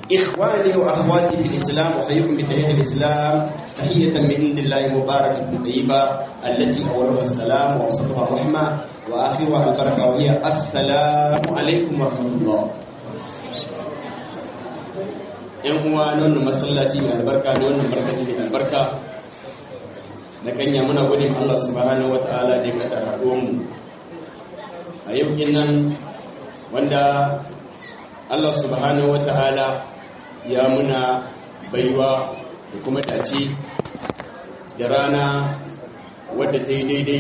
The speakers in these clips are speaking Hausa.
إخواني وأخواتي في الإسلام أحييكم بتحية الإسلام تحية من عند الله مباركة طيبة التي أولها السلام وأوسطها الرحمة وآخرها البركة وهي السلام عليكم ورحمة الله ‘yan uwa na wannan masallaci mai albarka na wannan markazi mai albarka na kanya muna gudun Allah subhanahu wa ta'ala da ya kada mu a yau nan wanda Allah subhanahu wa ta'ala ya muna baiwa da kuma dace da rana wadda ta yi daidai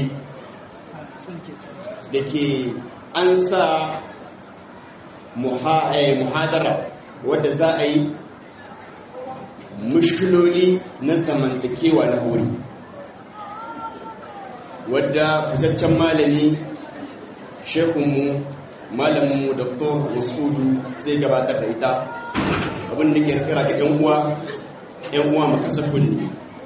da ke an sa muhadara wadda za a yi mushkiloli na zamantakewa na hori wadda fitaccen malami shekunmu malaminmu dr masudu zai gabatar da ita abin da ke kira ga yan uwa yan uwa makasafin ne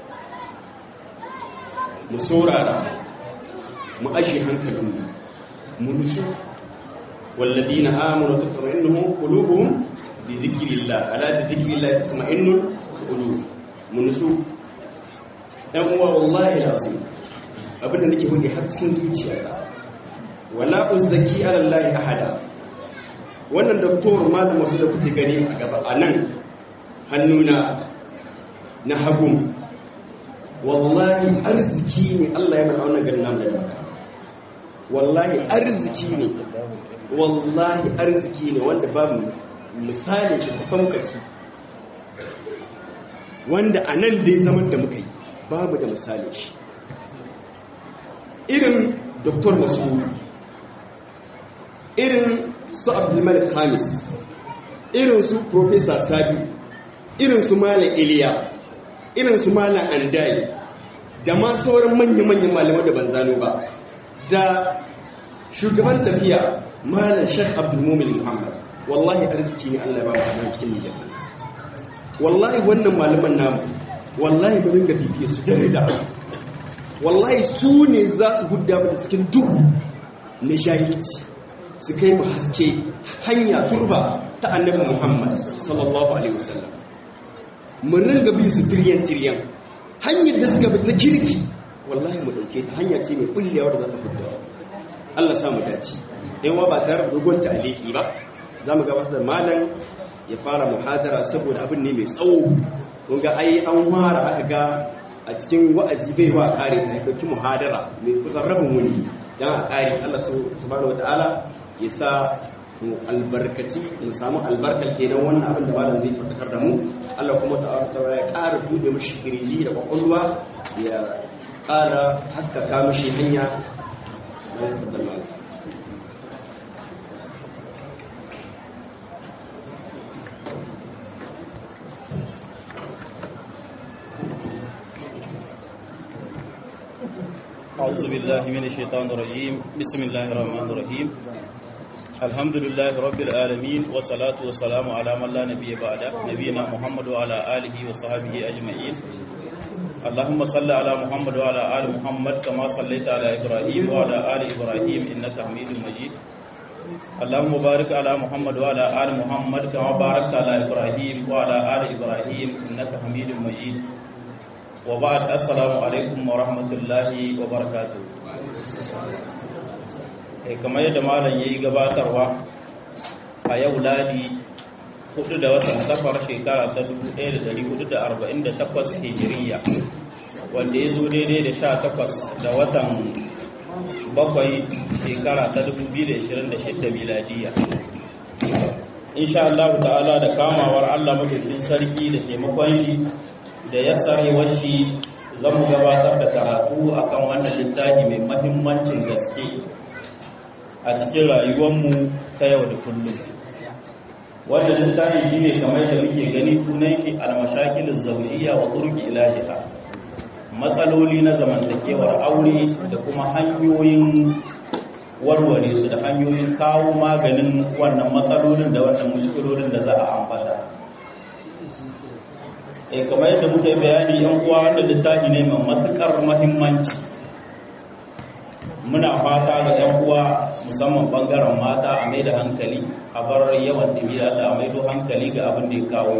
mu saurara mu ashe hankalinmu mu nusu والذين آمنوا تطمئنهم قلوبهم بذكر الله ألا بذكر الله تطمئن القلوب من نسو ɗan uwa wallahi lazim abinda nake hudu har cikin zuciyata wala uzzaki ala Allah ahada wannan doktor malam wasu da kuke gani a gaba a nan hannuna na hagun wallahi arziki ne Allah ya mana wannan garin namu da baka wallahi arziki ne wallahi arziki ne wanda babu misali da tafamkaci wanda a nan dai zaman da muka yi babu da misali shi irin dr masudu irin su abdulmalik hamis irin su professor sabi irin su malam iliya irin su malam andai da ma sauran manya-manyan malamai da ban zano ba da shugaban tafiya malam shek abdulmumin muhammad wallahi arziki ne allah ba mu cikin nijar wallahi wannan malaman namu wallahi ba ringa bibiye su dare da wallahi su ne za su gudda mu cikin duhu na jahilci su kai mu haske hanya turba ta annabi muhammad sallallahu alaihi wasallam mu ringa bi su tiryan tiryan hanyar da suka bi ta kirki wallahi mu dauke ta hanya ce mai kullewa da za ta gudda Allah sa mu dace yan wa ba tare da dogon aliki ba za mu gabatar da malam ya fara muhadara saboda abin ne mai tsawo kun ga ai an fara aka ga a cikin wa'azi bai wa kare ta dauki muhadara mai kusan rabin wuni dan a kare Allah subhanahu wataala ya sa mu albarkaci mu samu albarkar kenan wannan abin da malam zai fatakar da mu Allah kuma ta'ala ya ƙara bude mishi kirji da kwakwalwa ya ƙara haskaka mishi hanya da ya أعوذ بالله من الشيطان الرجيم بسم الله الرحمن الرحيم الحمد لله رب العالمين والصلاة والسلام على من لا نبي بعد نبينا محمد وعلى آله وصحبه أجمعين اللهم صل على محمد وعلى آل محمد كما صليت على إبراهيم وعلى آل إبراهيم إنك حميد مجيد اللهم بارك على محمد وعلى آل محمد كما باركت على إبراهيم وعلى آل إبراهيم إنك حميد مجيد وبعد السلام alaikum wa rahmatullahi wa barakatuh eh kamar yadda malam yayi gabatarwa a yau ladi 4 da watan safar shekara ta 1448 hijiriya wanda ya zo daidai da 18 da watan bakwai shekara ta 2026 miladiya insha Allah ta'ala da kamawar Allah madaukakin sarki da taimakon shi da ya sarewar shi zan gabatar da karatu akan wannan littafi mai mahimmancin gaske a cikin rayuwarmu ta yau da kullum wannan littafi shi ne kamar da muke gani sunan shi almashakilin zaujiya wa turki ilajiha matsaloli na zamantakewar aure da kuma hanyoyin warware su da hanyoyin kawo maganin wannan matsalolin da wannan mushkilolin da za a ambata eh kamar yadda muka yi bayani yan uwa wanda littafi ne mai matukar muhimmanci muna fata ga yan uwa musamman bangaren mata a mai da hankali a bar yawan tafiya da a maido hankali ga abin da ya kawo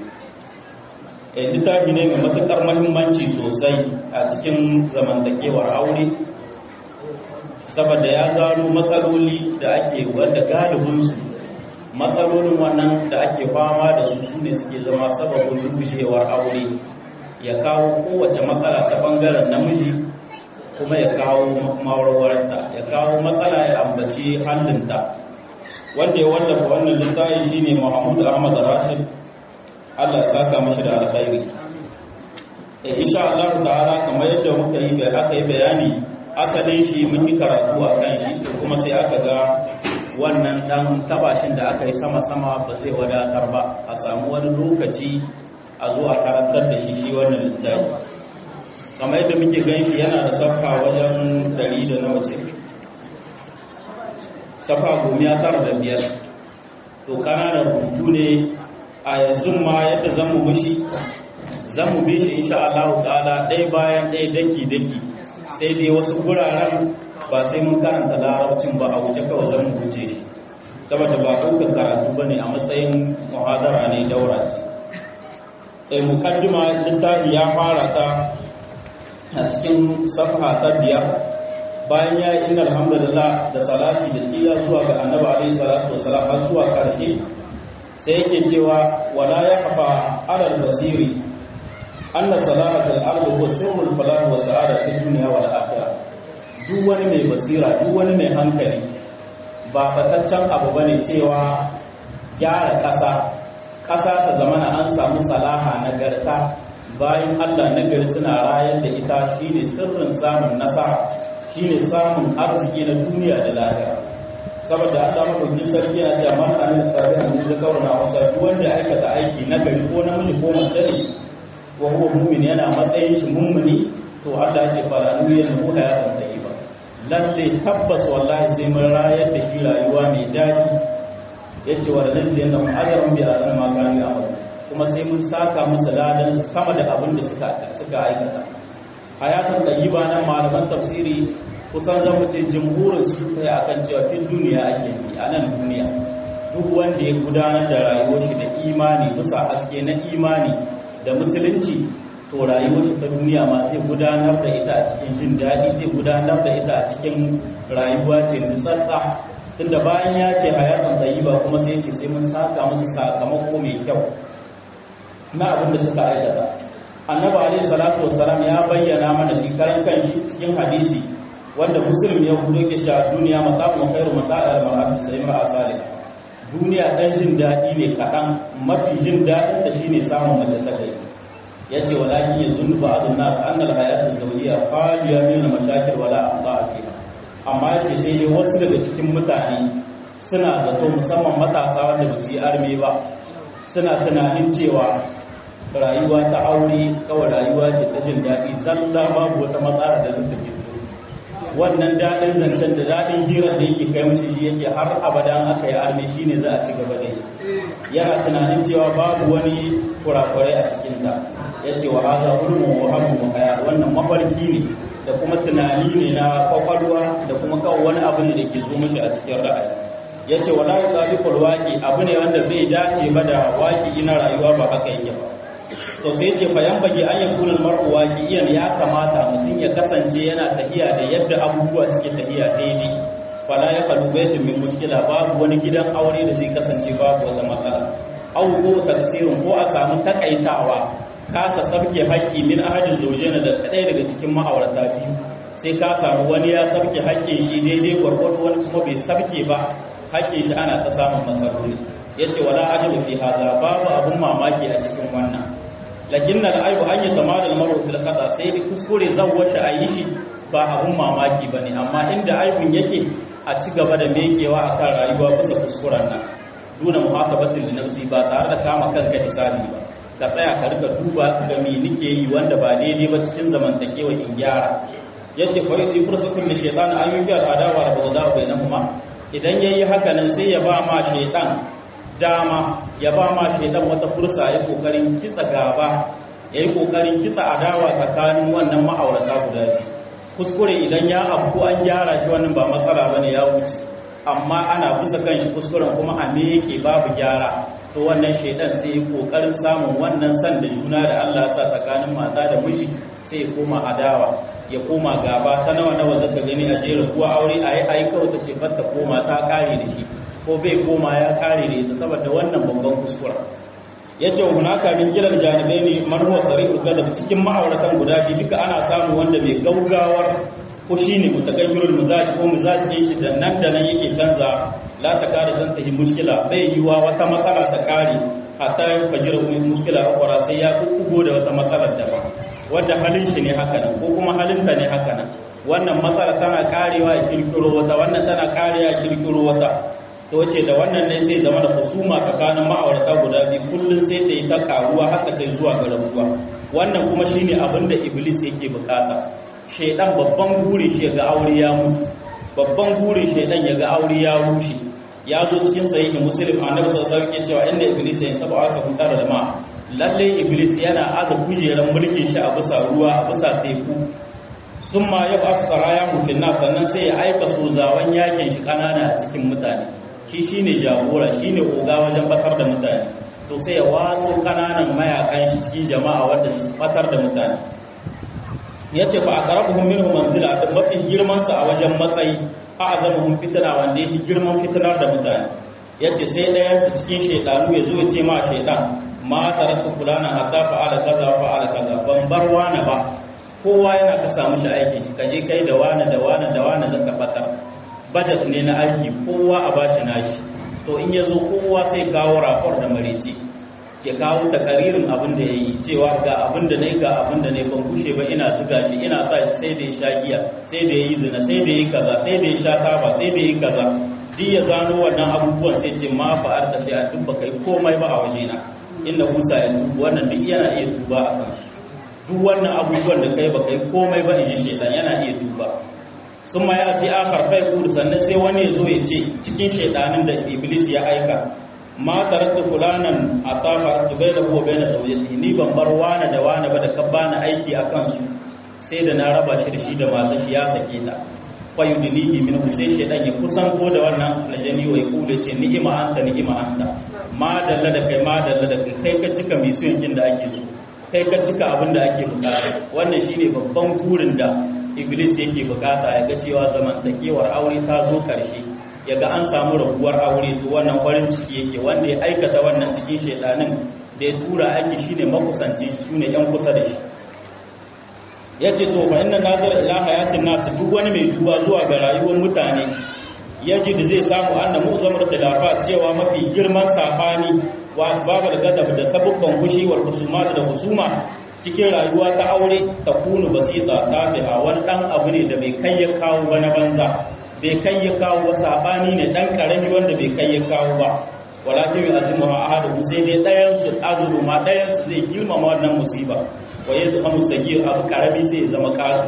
littafi ne mai matuƙar mahimmanci sosai a cikin zamantakewar aure saboda ya zaro matsaloli da ake wanda galibinsu matsalolin wannan da ake fama da su su ne suke zama sababin rubushewar aure ya kawo kowace matsala ta bangaren namiji kuma ya kawo mawarwarta ya kawo matsala ya ambaci hallinta wanda ya wallafa wannan littafi shine Muhammad Ahmad Rashid Allah ya saka mashi da alkhairi eh insha Allah ta'ala kamar yadda muka yi aka yi bayani asalin shi mun yi karatu a kan shi kuma sai aka ga wannan dan tabashin da aka yi sama-sama ba zai wadatar ba a samu wani lokaci a zo a karantar da shi shi wannan littafi kamar yadda muke gan shi yana da safha wajen dari da nawa ce safha gomiya tara da biyar to kananan rubutu ne a yanzu ma yadda zan mu mushi zan mu bi shi insha Allah ta'ala ɗaya bayan ɗaya daki-daki sai dai wasu guraren ba sai mun karanta larabcin ba a wuce kawai zan mu wuce shi saboda ba ɗaukar karatu ba ne a matsayin muhadara ne daura ce ɗaya mukaddima littafi ya fara ta a cikin safha ta biyar bayan ya yi inna alhamdulillah da salati da tsira zuwa ga annabi alaihi salatu wasalam har zuwa karshe sai yake cewa wala ya kafa alal basiri anna salamatul ardi huwa sirrul falah wa sa'adatud dunya wal akhirah duk wani mai basira duk wani mai hankali ba fataccen abu bane cewa gyara ƙasa ƙasa ta zamana an samu salaha nagarta bayan Allah nagari suna rayar da ita shine sirrin samun nasara shine samun arziki na duniya da lahira saboda Allah madaukakin sarki yana cewa man amila salihan min zakarin aw unsa duk wanda ya aikata aiki nagari ko namiji ko mace ne wa huwa mu'min yana matsayin shi mummuni to Allah ya ce fara nuyan mu hayatan tayyiba lalle tabbas wallahi sai mun rayar da shi rayuwa mai daɗi yace wa rizqi annahum ajrun bi asana ma kanu ya'malu kuma sai mun saka musu ladan sama da abin da suka suka aikata hayatan tayyiba nan malaman tafsiri kusan zan mu ce jumhurin su ta akan cewa fil duniya ake yi a nan duniya duk wanda ya gudanar da rayuwar shi da imani bisa haske na imani da musulunci to rayuwar shi ta duniya ma zai gudanar da ita a cikin jin daɗi zai gudanar da ita a cikin rayuwa ce nutsatsa tunda bayan ya ce hayatan tayyiba kuma sai ce sai mun saka musu sakamako mai kyau na abin da suka aikata annabi alaihi salatu wassalam ya bayyana mana shi karan kanshi cikin hadisi wanda muslim ya hudo ke cewa duniya mata'un khairu mata'al mar'ati sai mar'a salih duniya dan jin daɗi ne kaɗan mafi jin daɗin da shine samun mace ta kai yace walakin yazunnu ba'dun nas anna al-hayat az-zawjiyya khaliya min al-mashakil wala aqda'a fiha amma yace sai dai wasu daga cikin mutane suna zato musamman matasa wanda ba su yi arme ba suna tunanin cewa rayuwa ta aure kawai rayuwa ce ta jin daɗi zalla babu wata matsala da zai tafi wannan daɗin zancen da daɗin hirar da yake kai mashi yake har abadan aka yi arme shi ne za a ci gaba da yi yana tunanin cewa babu wani kurakurai a cikinta ya ce wa haza hulmun wa hamu haya wannan mafarki ne da kuma tunani ne na kwakwalwa da kuma kawo wani abu ne da ke zo mashi a cikin ra'ayi ya ce wa layu zalikul waƙi abu ne wanda bai dace ba da waƙi ina rayuwa ba haka yake ba to sai ce fa yambage an yakuna mar'u waqiyan ya kamata mutum ya kasance yana tafiya da yadda abubuwa suke tafiya daidai fala ya kalu baitin min mushkila babu wani gidan aure da zai kasance babu wata matsala aw ko tafsirin ko a samu takaitawa kasa sabke haƙƙi min ahadin zawjaina da ɗaya daga cikin ma'aurata biyu sai ka samu wani ya sabke haƙƙin shi daidai gwargwado wani kuma bai sabke ba haƙƙin shi ana ta samun matsaloli yace wala ajabu fi hadha babu abun mamaki a cikin wannan lakin nan aibu an yi zama da maru fil qada sai da kuskure zan wata ayi shi ba abun mamaki bane amma inda aibun yake a ci gaba da mekewa akan rayuwa bisa kuskuren nan duna muhasabatin li nafsi ba tare da kama kanka hisabi ba ka tsaya ka rika duba ga me nake yi wanda ba daidai ba cikin zamantakewa in gyara yace fa yudi fursatun li shaytan an yuki al adawa da bawda bainahuma idan yayi haka nan sai ya ba ma shaytan dama ya ba ma shaidan wata fursa ya kokarin kitsa gaba ya yi kokarin kitsa adawa tsakanin wannan ma'aurata guda biyu kuskure idan ya abu an gyara shi wannan ba matsala bane ya wuce amma ana bisa kan shi kuskuren kuma a me yake babu gyara to wannan shaidan sai ya kokarin samun wannan san da juna da Allah ya sa tsakanin mata da miji sai ya koma adawa ya koma gaba ta nawa nawa zaka gani a jera kuwa aure ayi ayi kawai ta ce ta koma ta kare da shi ko bai koma ya kare da ita saboda wannan babban kuskura yace hunaka min gilal janibaini man huwa sari'ul gadab cikin ma'auratan guda biyu duka ana samu wanda mai gaugawar ko shine mutagayyirul mizaj ko mizaj ne shi da nan da nan yake canza la ta kare dan ta mushkila bai yiwa wata matsala ta kare hatta ya fajira mushkila akwara sai ya kugo da wata matsalar da ba wanda halin shi ne haka nan ko kuma halinta ne haka nan wannan matsala tana karewa ya kirkiro wata wannan tana karewa ya kirkiro wata to wace da wannan ne sai zama da husuma tsakanin ma'aurata guda biyu kullum sai ta yi ta karuwa har ta kai zuwa ga rabuwa wannan kuma shine abin da iblis yake bukata shaidan babban guri shi ga aure ya mutu babban guri shaidan ya ga aure ya rushe ya zo cikin sahihi muslim annabi sallallahu alaihi wasallam cewa inda iblis ya saba wata hutar da ma lalle iblis yana aza kujeran mulkin shi a bisa ruwa a bisa teku summa yau asfara ya mutun sannan sai ya aika sozawan yakin shi kanana a cikin mutane shi shine jagora shine oga wajen batar da mutane to sai ya watso kananan mayakan shi cikin jama'a wanda su batar da mutane yace fa aqrabuhum minhum manzila da mafi girman sa a wajen matsayi a azamuhum fitna wanda yake girman fitnar da mutane yace sai ɗayan su cikin shaydanu ya zo ya ce ma shaydan ma taraktu fulana hatta fa'ala kaza wa fa'ala kaza ban bar wani ba kowa yana ka samu shi aikin shi kaje kai da wani da wani da wani zaka batar budget ne na aiki kowa a bashi nashi to in ya zo kowa sai kawo rapor da marici ke kawo takaririn abin da ya yi cewa ga abin da na yi ga abin da na yi ban kushe ba ina zuga shi ina sa shi sai da ya sha giya sai da ya yi zina sai da ya yi kaza sai da ya sha taba sai da ya yi kaza duk ya gano wannan abubuwan sai ce ma fa'ar da sai a duk baka yi komai ba a wajena inda musa ya tubu wannan duk yana iya tuba a kan shi duk wannan abubuwan da kai baka yi komai ba in ji shaitan yana iya tuba sun ma ya ce akar fai kudu sannan sai wani ya zo ya ce cikin shaidanin da iblis ya aika ma tarakta fulanan a tafa tubai da kuwa bayan zaujati ni ban bar wane da wane ba da ka bani aiki a kansu sai da na raba shi da shi da mata shi ya sake ta fa yudnihi min sai shaidan ya kusanto da wannan najani wa yaqulu ce ni'ima anta ni'ima anta ma dalla da kai ma dalla da kai kai ka cika misuyan da ake so kai ka cika abin da ake bukata wannan shine babban burin da iblis yake bukata ya ga cewa zamantakewar aure ta zo karshe ya ga an samu rabuwar aure to wannan farin ciki yake wanda ya aikata wannan cikin shaidanin da ya tura aiki shine makusanci su ne yan kusa da shi ya ce to fa inna nazar ila hayatin nasu duk wani mai duba zuwa ga rayuwar mutane yaji da zai samu anna mu'zamar khilafa cewa mafi girman sabani wa asbabul gadab da sabubban gushi wal husumat da husuma cikin rayuwa ta aure ta kunu basita ta fiha wani dan abu ne da bai kai ya kawo ba na banza bai kai ya kawo ba sabani ne dan karami wanda bai kai ya kawo ba walakin yi azimu ha ahadu sai dai ɗayan su azuru ma ɗayan su zai girmama wannan musiba wa yanzu hamu sagi abu karami sai ya zama kasu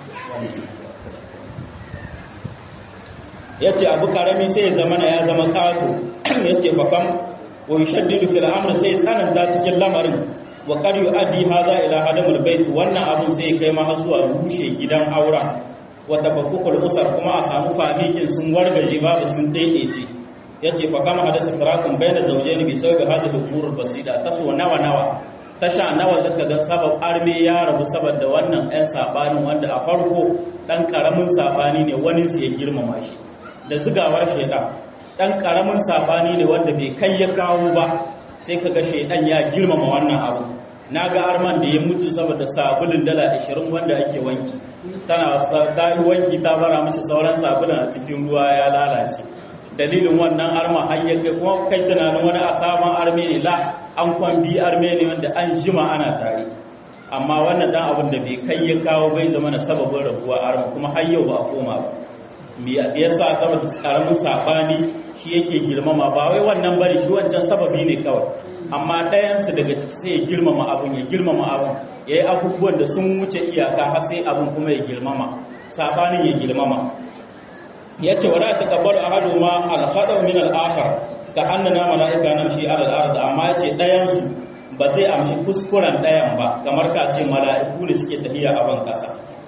ya ce abu karami sai ya zama na ya zama kato ya ce fakam wa yushaddidu fil amr sai tsananta cikin lamarin wa qad yu'addi hadha ila hadamul bait wannan abun sai kai ma har zuwa rushe gidan aura wa tafakkukul usar kuma a samu famikin sun wargaje babu sun daidaice yace fa kama hadasa firakun bayna zawjayn bi sababi hadhihi al-umur basida taso nawa nawa tasha nawa zaka ga sabab arme ya rabu saboda wannan ɗan sabanin wanda a farko dan karamin sabani ne wani su ya girmama shi da zigawar shaidan dan karamin sabani ne wanda bai kai ya kawo ba sai kaga shaidan ya girmama wannan abu na ga arman da ya mutu saboda sabulun dala 20 wanda ake wanki tana ta yi wanki ta bara mishi sauran sabulun a cikin ruwa ya lalace dalilin wannan arma har ya kai kuma kai tunanin wani a sabon arme ne la an kwan bi arme ne wanda an jima ana tare amma wannan dan abin da bai kai ya kawo bai zama na sababin rabuwa arma kuma har yau ba a koma ba me yasa saboda karamin sabani shi yake girmama ba wai wannan bari shi wancan sababi ne kawai amma ɗayansu daga ciki sai ya girmama abin ya girmama abin ya yi abubuwan da sun wuce iyaka har sai abin kuma ya girmama sabanin ya girmama ya ce wala ta kabbar a hadu ma alfaɗar min al'akar ka annana mala'ika nan shi alal arz amma ya ce ɗayansu ba zai amshi kuskuren ɗayan ba kamar ka ce mala'iku da suke tafiya a ban ƙasa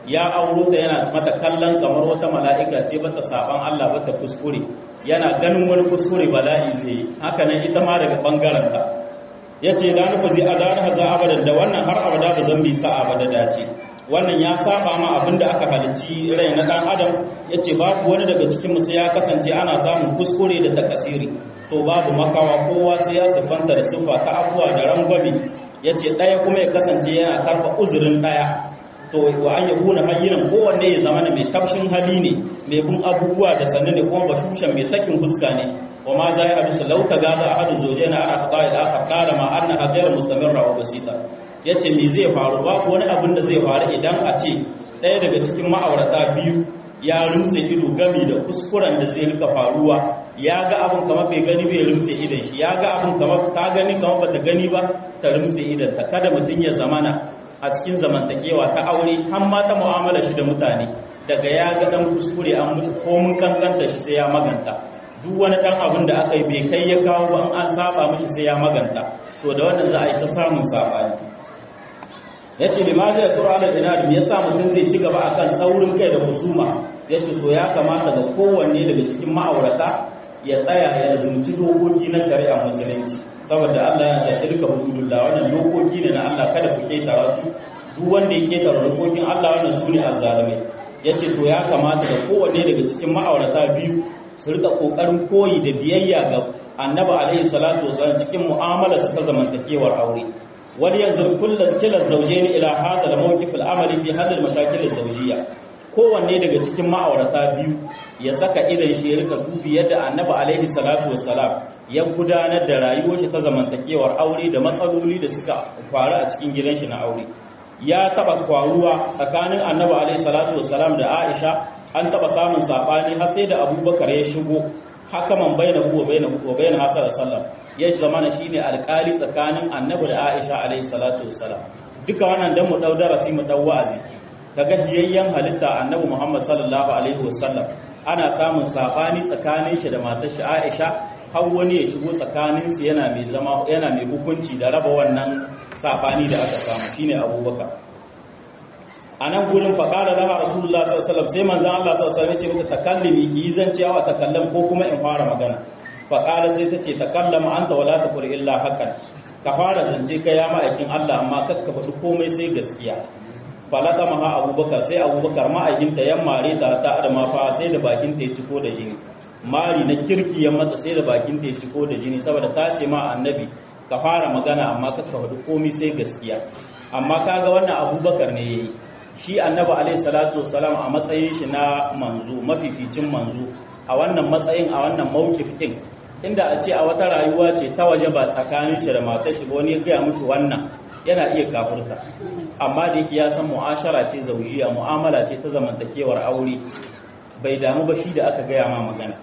ya auro ta yana mata kallon kamar wata mala'ika ce bata saban Allah bata kuskure yana ganin wani kuskure bala'i zai haka nan ita ma daga bangaren ta yace da nufa zai adana haza abadan da wannan har abada ba zan bi sa abada dace wannan ya saba ma abinda aka halicci rai na dan adam yace babu wani daga cikin mu sai ya kasance ana samun kuskure da takasiri to babu makawa kowa sai ya siffanta da siffa ta abuwa da rangwame yace daya kuma ya kasance yana karfa uzurin daya to wa an yakuna hayyinan kowanne ya zama mai tafshin hali ne mai bin abubuwa da sannu ne kuma bashushan mai sakin fuska ne wa ma za ya hadisu lau ta gaza ahadu zawjaina ala qada'i al-akhar qala ma anna ghayr mustamirra wa basita yace me zai faru babu wani abin da zai faru idan a ce ɗaya daga cikin ma'aurata biyu ya rumse ido gami da kuskuren da zai rika faruwa ya ga abin kamar bai gani bai rumse idan shi ya ga abin kamar ta gani kamar bata gani ba ta rumse idan ta kada mutum ya zamana a cikin zamantakewa ta aure har ma ta mu'amala shi da mutane daga ya ga dan kuskure an mutu ko mun kankanta shi sai ya maganta duk wani dan abin da aka yi bai kai ya kawo ba an saba mishi sai ya maganta to da wannan za a yi ta samun sabani yace limaza ya sura ala dinar me yasa mutum zai ci gaba akan saurin kai da husuma yace to ya kamata ga kowanne daga cikin ma'aurata ya tsaya ya zumci dokoki na shari'ar musulunci saboda Allah ya ce tilka hududullah wannan dokoki ne na Allah kada ku ketara su duk wanda ya ketara dokokin Allah wannan su ne azzalimai yace to ya kamata da kowanne daga cikin ma'aurata biyu su rika kokarin koyi da biyayya ga Annabi alaihi salatu wasallam cikin mu'amala su ta zamantakewar aure wani yanzu kullum kilan zawjaini ila hadha al-mawqif al-amali fi hadhihi al-mashakil az-zawjiyya kowanne daga cikin ma'aurata biyu ya saka idan shi ya rika dubi yadda Annabi alaihi salatu wasallam ya gudanar da rayuwar shi ta zamantakewar aure da matsaloli da suka faru a cikin gidan shi na aure ya taba kwaruwa tsakanin annabi alaihi salatu wassalam da aisha an taba samun sabani har sai da abubakar ya shigo hakaman baina huwa baina huwa baina hasan sallam ya zamana shine alƙali tsakanin annabi da aisha alaihi salatu wassalam duka wannan dan mu dau darasi mu dau wa'azi kaga biyayyen halitta annabi muhammad sallallahu alaihi wasallam ana samun sabani tsakanin shi da matar shi aisha har wani ya shigo tsakaninsu yana mai zama yana mai hukunci da raba wannan sabani da aka samu shine abubakar a nan gurin faƙala laha rasulullah sallallahu sai manzan Allah sallallahu alaihi ce mata takallimi ki yi zancewa takallam ko kuma in fara magana faƙala sai ta ce takallama anta wala taqul illa hakan ka fara zance kai ya ma'aikin Allah amma kakka faɗi komai sai gaskiya falata maha abubakar sai abubakar ma'aikinta yan mare ta ta adama fa sai da bakin ta ya ciko da jini mari na kirki ya mata sai da bakin ta ya ciko da jini saboda ta ce ma annabi ka fara magana amma ka faɗi komai sai gaskiya amma kaga wannan abubakar ne yayi shi annabi alaihi salatu wassalam a matsayin shi na manzo mafificin manzo a wannan matsayin a wannan mawkif din inda a ce a wata rayuwa ce ta waje ba tsakanin shi da matar shi wani ya gaya mushi wannan yana iya kafurta amma da yake ya san mu'ashara ce zaujiya mu'amala ce ta zamantakewar aure bai damu ba shi da aka gaya ma magana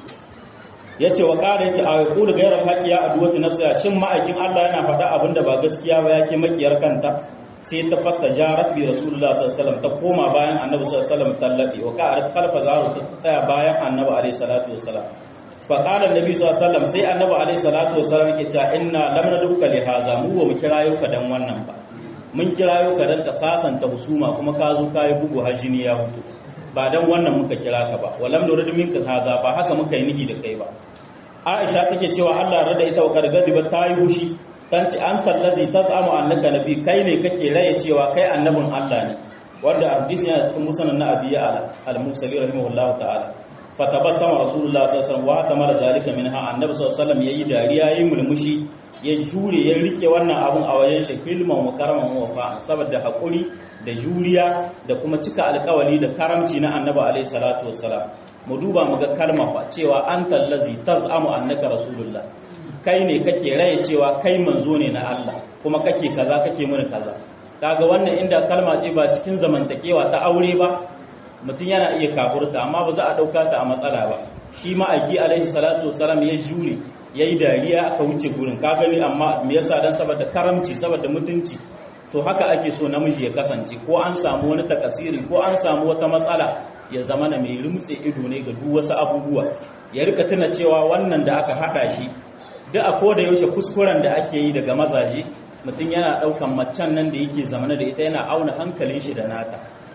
ya ce wa ƙara yace a yaƙu da gairar haƙi ya aduwata nafsa shin ma'aikin Allah yana faɗa abin da ba gaskiya ba yake makiyar kanta sai ta fasta jarat bi rasulullah sallallahu alaihi wasallam ta koma bayan annabi sallallahu alaihi wasallam tallafi wa ka'arat khalfa zaru ta tsaya bayan annabi alaihi salatu wasallam fa qala annabi sallallahu alaihi wasallam sai annabi alaihi salatu wasallam yake cewa inna lam nadruka li hadha mu wa mu kirayo ka dan wannan ba mun kirayo ka dan ka sasanta husuma kuma ka zo ka yi bugu hajini ya hutu ba dan wannan muka kira ka ba walam nurid minka hadha ba haka muka yi nihi da kai ba Aisha take cewa Allah rada ita wa kargadi ba ta yi hushi tanci an kallazi tazamu annaka nabi kai ne kake raye cewa kai annabin Allah ne wanda hadisi yana cikin musnad na abiya al-mursali rahimahullahu ta'ala fatabassama rasulullah sallallahu alaihi wasallam wa tamara zalika minha annabi sallallahu alaihi wasallam yayi dariya yayi mulmushi ya jure ya rike wannan abun a wajen shi filman wa karaman wa fa saboda hakuri da juriya da kuma cika alkawali da karamci na annabi alaihi salatu wassalam mu duba mu ga kalma fa cewa anta allazi tazamu annaka rasulullah kai ne kake raye cewa kai manzo ne na Allah kuma kake kaza kake muni kaza kaga wannan inda kalma ce ba cikin zamantakewa ta aure ba mutum yana iya kafurta amma ba za a dauka ta a matsala ba shi ma'aiki alaihi salatu wassalam ya jure yayi dariya aka wuce gurin ka gani amma me yasa dan saboda karamci saboda mutunci to haka ake so namiji ya kasance ko an samu wani takasiri ko an samu wata matsala ya zama na mai rumtse ido ne ga duk wasu abubuwa ya rika tuna cewa wannan da aka haɗa shi duk a koda yaushe kuskuren da ake yi daga mazaje mutum yana ɗaukan macen nan da yake zamana da ita yana auna hankalin shi da nata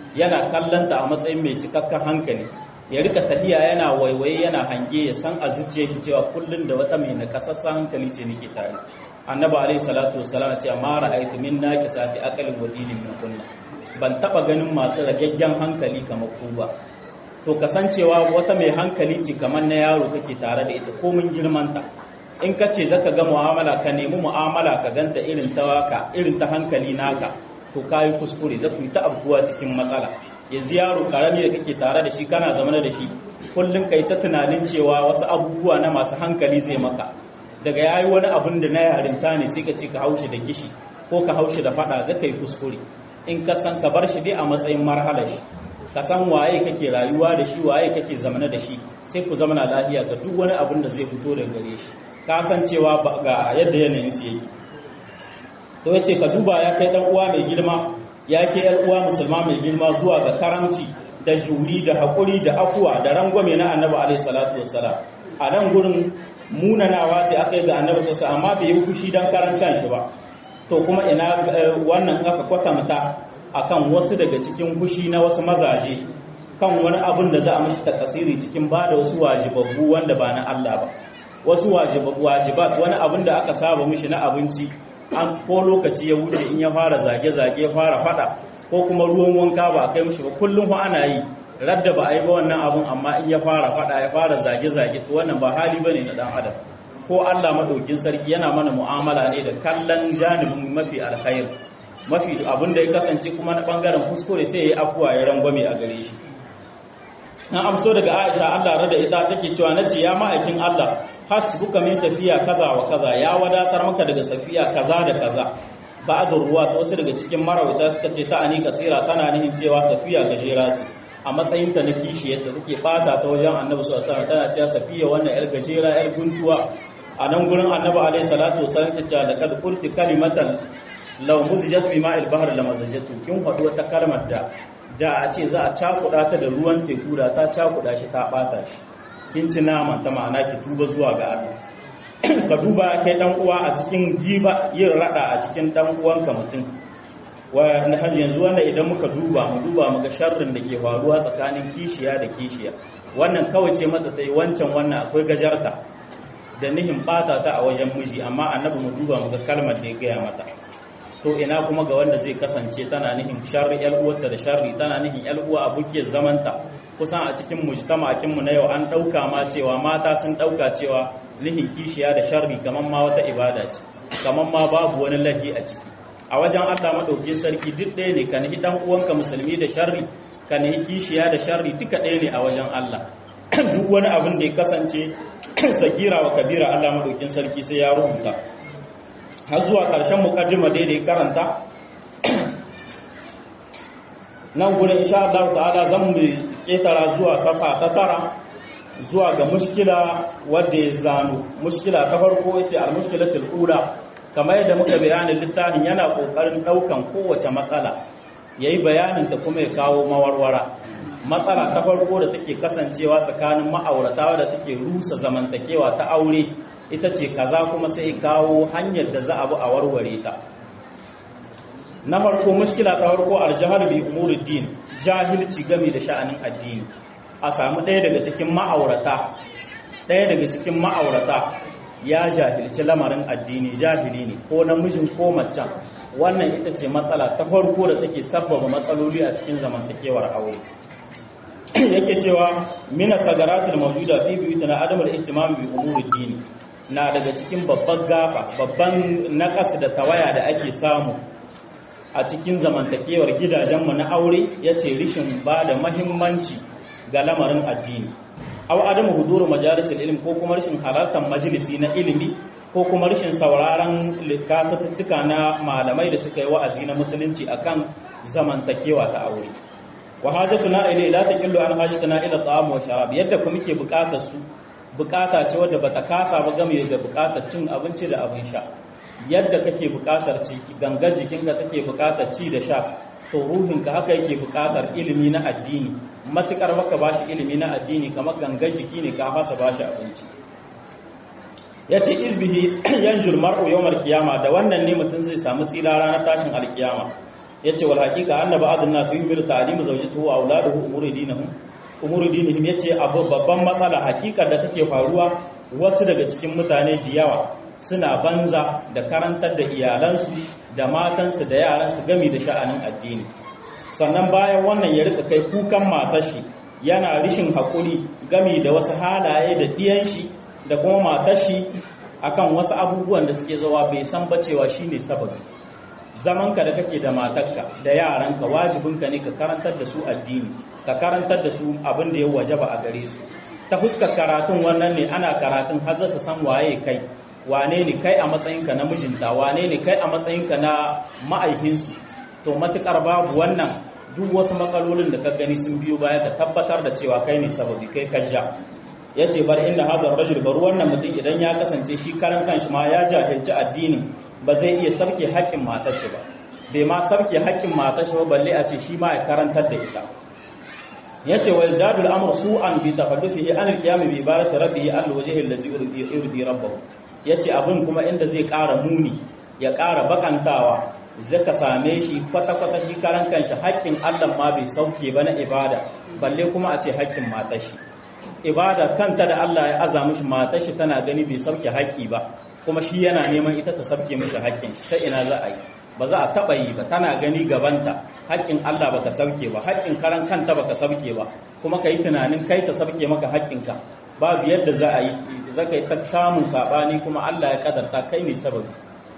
yana kallanta a matsayin mai cikakken hankali ya rika tafiya yana waiwaye yana hange ya san a zuciya shi cewa kullum da wata mai nakasassan hankali ce nake tare annabi alaihi salatu wassalam ce ma ra'aytu min naqisati aqlin wa dinin min kunna ban taba ganin masu ragaggen hankali kamar ku ba to kasancewa wata mai hankali ce kamar na yaro kake tare da ita komin girmanta in ka ce zaka ga mu'amala ka nemi mu'amala ka ganta irin ta waka irin ta hankali naka to kayi kuskure za ku yi ta abubuwa cikin matsala yanzu yaro karami da kake tare da shi kana zama da shi kullum kai ta tunanin cewa wasu abubuwa na masu hankali zai maka daga yayi wani abun da na yarinta ne sai ka ce ka haushi da kishi ko ka haushi da fada zaka yi kuskure in ka san ka bar shi dai a matsayin marhalar shi ka san waye kake rayuwa da shi waye kake zamana da shi sai ku zamana lafiya ga duk wani abun da zai fito daga gare shi ka san cewa ga yadda yanayin su yake to yace ka duba ya kai dan uwa mai girma ya ke yar uwa musulma mai girma zuwa ga karamci da juri da hakuri da afuwa da rangwame na annabi alaihi salatu wassalam a nan gurin munanawa ce aka yi ga annabi sallallahu amma bai yi fushi dan karancan shi ba to kuma ina wannan aka kwatanta akan wasu daga cikin fushi na wasu mazaje kan wani abin da za a mishi takasiri cikin ba da wasu wajibabbu wanda ba na Allah ba wasu wajibat wani abin da aka saba mishi na abinci an ko lokaci ya wuce in ya fara zage-zage ya fara fada ko kuma ruwan wanka ba a kai mishi ba kullum ba ana yi radda ba a yi ba wannan abun amma in ya fara fada ya fara zage-zage to wannan ba hali bane na dan adam ko Allah madaukin sarki yana mana mu'amala ne da kallon janibin mafi alkhair mafi abin da ya kasance kuma na bangaren kuskure sai ya yi afuwa ya rangwame a gare shi na amso daga Aisha Allah rada ita take cewa nace ya ma'aikin Allah hasbuka min safiya kaza wa kaza ya wadatar maka daga safiya kaza da kaza ba'd ruwa wasu daga cikin marawita suka ce ta ani kasira tana nihin cewa safiya gajera ce a matsayin ta na kishiyarta take fata ta wajen Annabi sallallahu alaihi wasallam tana cewa safiya wannan yar gajera yar guntuwa a nan gurin Annabi alaihi salatu wasallam ta ce laqad qulti kalimatan law muzijat bi ma'il bahr lamazajatu kin faɗi wata kalmar da da a ce za a cakuɗa ta da ruwan teku da ta cakuɗa shi ta ɓata shi kin ci nama ta ma'ana ki tuba zuwa ga Allah ka duba kai dan uwa a cikin jiba yin rada a cikin dan uwanka mutum wa yanzu wanda idan muka duba mu duba mu ga sharrin da ke faruwa tsakanin kishiya da kishiya wannan kawai ce mata tai wancan wannan akwai gajarta da nihin bata ta a wajen miji amma annabi mu duba mu ga kalmar da ya gaya mata to ina kuma ga wanda zai kasance tana nihin sharri yar uwarta da sharri tana nihin yar uwa abukiyar zamanta kusan a cikin mujtama'akin mu na yau an dauka ma cewa mata sun dauka cewa nihin kishiya da sharri kaman ma wata ibada ce kaman ma babu wani lahi a ciki a wajen Allah madaukin sarki duk ɗaya ne ka nihi dan uwanka musulmi da sharri ka nihi kishiya da sharri duka ɗaya ne a wajen Allah duk wani abin da ya kasance sagira wa kabira Allah madaukin sarki sai ya rubuta har zuwa ƙarshen mukaddima da ya karanta nan gudun insha Allah ta'ala zan mu ƙetara zuwa safa ta tara zuwa ga mushkila wadda ya zano mushkila ta farko yace al-mushkilatul ula kamar yadda muka bayanin littafin yana kokarin daukan kowace matsala yayi bayanin ta kuma ya kawo mawarwara matsala ta farko da take kasancewa tsakanin ma'aurata da take rusa zamantakewa ta aure ita ce kaza kuma sai kawo hanyar da za a bi a warware ta na farko mushkila ta farko aljahal bi umuruddin jahilci game da sha'anin addini a samu ɗaya daga cikin ma'aurata ɗaya daga cikin ma'aurata ya jahilci lamarin addini jahili ne ko namijin ko macen wannan ita ce matsala ta farko da take sabbaba matsaloli a cikin zamantakewar aure yake cewa mina sagaratul mawjuda fi biyutina adamul ihtimam bi umuruddin na daga cikin babban gafa babban nakas da tawaya da ake samu a cikin zamantakewar gidajenmu na aure ya ce rishin ba da mahimmanci ga lamarin addini au adamu huduru majalisar ilimi ko kuma rashin halartar majalisi na ilimi ko kuma rashin sauraron kasatuttuka na malamai da suka yi wa'azi na musulunci akan zamantakewa ta aure wa hajatuna ilai la taqillu an hajatuna ila ta'am wa sharab yadda kuma muke bukatar su bukata ce wadda bata kasa ba game da bukatar cin abinci da abin sha yadda kake bukatar ci gangar jikinka take bukatar ci da sha to ruhinka haka yake bukatar ilimi na addini matukar baka bashi ilimi na addini kamar gangar jiki ne ka fasa bashi abinci yace izbihi yanjul mar'u yawmal qiyama da wannan ne mutum zai samu tsira ranar tashin alkiyama yace wal haqiqa anna ba'dun nas yumilu ta'limu zawjatihi wa auladuhu umuri dinihim umuri dinihim yace abu babban matsala hakikar da take faruwa wasu daga cikin mutane jiyawa suna banza da karantar da iyalansu da matansu da yaransu gami da sha'anin addini sannan bayan wannan ya rika kai kukan matar shi yana rishin hakuri gami da wasu halaye da diyan shi da kuma matar shi akan wasu abubuwan da suke zawa bai san ba cewa shine sababi zamanka da kake da matarka da yaranka wajibinka ne ka karantar da su addini ka karantar da su abin da ya wajaba a gare su ta fuskar karatun wannan ne ana karatun har su san waye kai wane ne kai a matsayinka na mijinta wane ne kai a matsayinka na ma'aikinsu to matukar babu wannan duk wasu matsalolin da ka gani sun biyo baya ka tabbatar da cewa kai ne sababi kai ka ja ya ce bar inda hazar rajul bar wannan mutum idan ya kasance shi karan kanshi ma ya jahilci addinin ba zai iya sarke haƙƙin matar shi ba bai ma sarke haƙƙin matar shi ba balle a ce shi ma ya karantar da ita yace wa zadul amr su'an bi tafaddufihi an al-qiyam bi ibadati rabbih al-wajhi allazi yurdi rabbahu yace abin kuma inda zai ƙara muni ya ƙara bakantawa zaka same shi kwata kwata shi karan kanshi haƙƙin Allah ma bai sauke ba na ibada balle kuma a ce haƙƙin matar shi ibada kanta da Allah ya aza mishi matar shi tana gani bai sauke haƙƙi ba kuma shi yana neman ita ta sauke mishi haƙƙin ta ina za a yi ba za a taɓa yi ba tana gani gabanta haƙƙin Allah baka sauke ba haƙƙin karan kanta baka sauke ba kuma ka yi tunanin kai ta sauke maka haƙƙinka babu yadda za a yi za ka yi ta samun saɓani kuma Allah ya kadarta kai ne sababi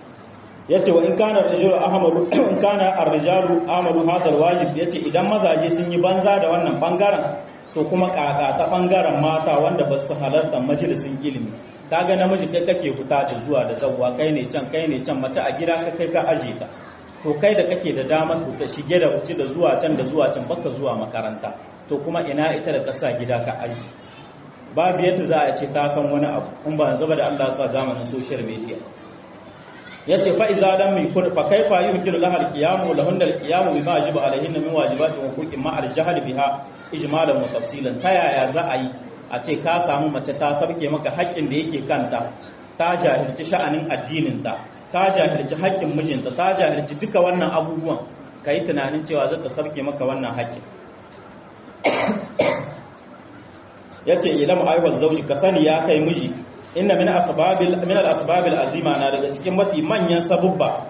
ya ce wa in kana rijalu ahmadu in kana ar-rijalu ahmadu hadal wajib yace idan mazaje sun yi banza da wannan bangaren to kuma kaka ta bangaren mata wanda ba su halarta majalisin ilimi kaga namiji kai kake fita da zuwa da zawwa kai ne can kai ne can mace a gida ka kai ka aje ta to kai da kake da damar ku ta shige da wuce da zuwa can da zuwa can baka zuwa makaranta to kuma ina ita da kasa gida ka aje babu yadda za a ce ta san wani abu in ba yanzu ba da Allah sa zamanin social media yace fa iza lam yakun fa kaifa yumkinu laha al-qiyamu lahunna al-qiyamu bima yajibu alayhinna min wajibati wa huquqin ma al-jahl biha ijmalan wa tafsilan ta yaya za a yi a ce ka samu mace ta sarke maka haƙƙin da yake kanta ta jahilci sha'anin addininta ta jahilci haƙƙin mijinta ta jahilci duka wannan abubuwan ka yi tunanin cewa zata sarke maka wannan haƙƙin ya ce ilam aiwar zauji ka sani ya kai miji inna min asbabil min al asbabil azima na daga cikin mafi manyan sabubba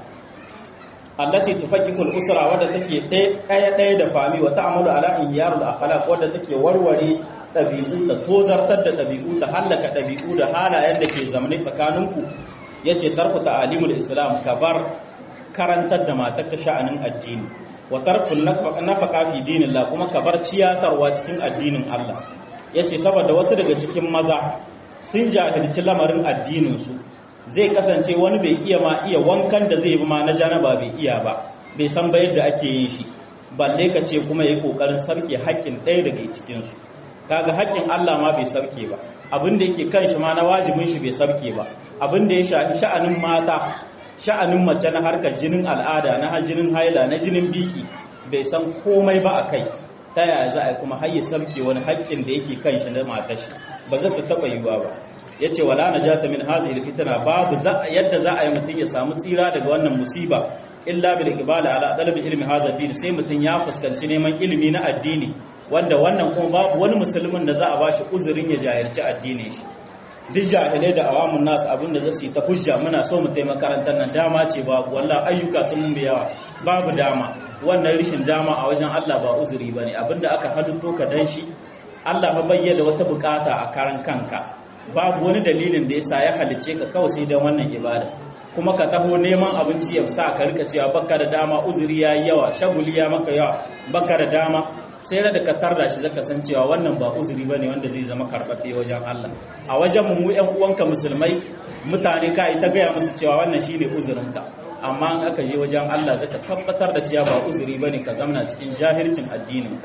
allati tufakkikul usra wadda take ɗaya ɗaya da fami wa ta'amalu ala inyarul akhlaq wadda take warware ɗabi'u ta tozartar da ɗabi'u ta hallaka ɗabi'u da halayen da ke zamane tsakaninku yace tarku ta'alimul islam ka bar karantar da matar ka sha'anin addini wa tarku nafaqa fi dinillah kuma ka bar ciyatarwa cikin addinin Allah yace saboda wasu daga cikin maza sun jahilci lamarin addinin su zai kasance wani bai iya ma iya wankan da zai bi ma na janaba bai iya ba bai san ba yadda ake yin shi balle ka ce kuma yayi kokarin sarke haƙƙin ɗaya daga cikin su kaga haƙƙin Allah ma bai sarke ba abin da yake kan shi ma na wajibin shi bai sarke ba abin da ya shafi sha'anin mata sha'anin mace na harkar jinin al'ada na jinin haila na jinin biki bai san komai ba a kai ta yaya za a kuma har ya sarke wani haƙƙin da yake kan shi na matar shi ba zai ta taɓa yiwuwa ba ya ce wala na jata min hazil fitina babu yadda za a yi mutum ya samu tsira daga wannan musiba illa bil iqbala ala talabi ilmi hadha din sai mutum ya fuskanci neman ilimi na addini wanda wannan kuma babu wani musulmin da za a bashi uzurin ya jahilci addinin shi duk jahilai da awamun nasu abinda za su yi ta hujja muna so mu taimaka makarantar nan dama ce babu wallah ayyuka sun mun yawa babu dama wannan rishin dama a wajen Allah ba uzuri bane abinda aka halitto ka dan shi Allah ba bayyana wata bukata a karan kanka babu wani dalilin da yasa ya halicce ka kawai sai dan wannan ibada kuma ka taho neman abinci ya sa ka rika cewa baka da dama uzuri ya yi yawa shaguli ya maka yawa baka da dama sai da ka tarda shi zaka san cewa wannan ba uzuri bane wanda zai zama karɓaɓɓe wajen Allah a wajen mu ƴan uwanka musulmai mutane ka yi ta gaya musu cewa wannan shine uzurinka amma in aka je wajen Allah zaka tabbatar da cewa ba uzuri bane ka zamna cikin jahilcin addininka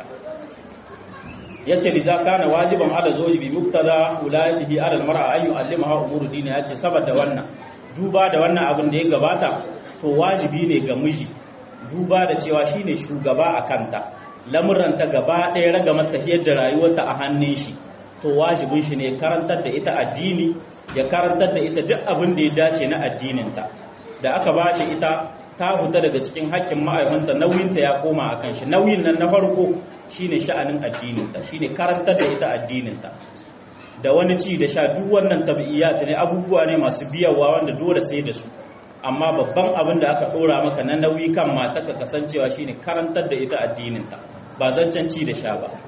yace liza kana wajiban ala zawji bi muktada ulayatihi ala almar'a an yu'allimaha umuru dini yace saboda wannan duba da wannan abin da ya gabata to wajibi ne ga miji duba da cewa shine shugaba a kanta lamuranta gaba ɗaya raga mata yadda rayuwarta a hannun shi to wajibin shi ne karantar da ita addini ya karantar da ita duk abin da ya dace na addininta da aka ba shi ita ta huta daga cikin haƙƙin ma'aikanta nauyinta ya koma a kan shi nauyin nan na farko shine sha'anin addininta shine karantar da ita addininta da wani ci da sha duk wannan tabi'iyat ne abubuwa ne masu biyawa wanda dole sai da su amma babban abin da aka ɗora maka na nauyi kan mata ka kasancewa shine karantar da ita addininta ba zancen ci da sha ba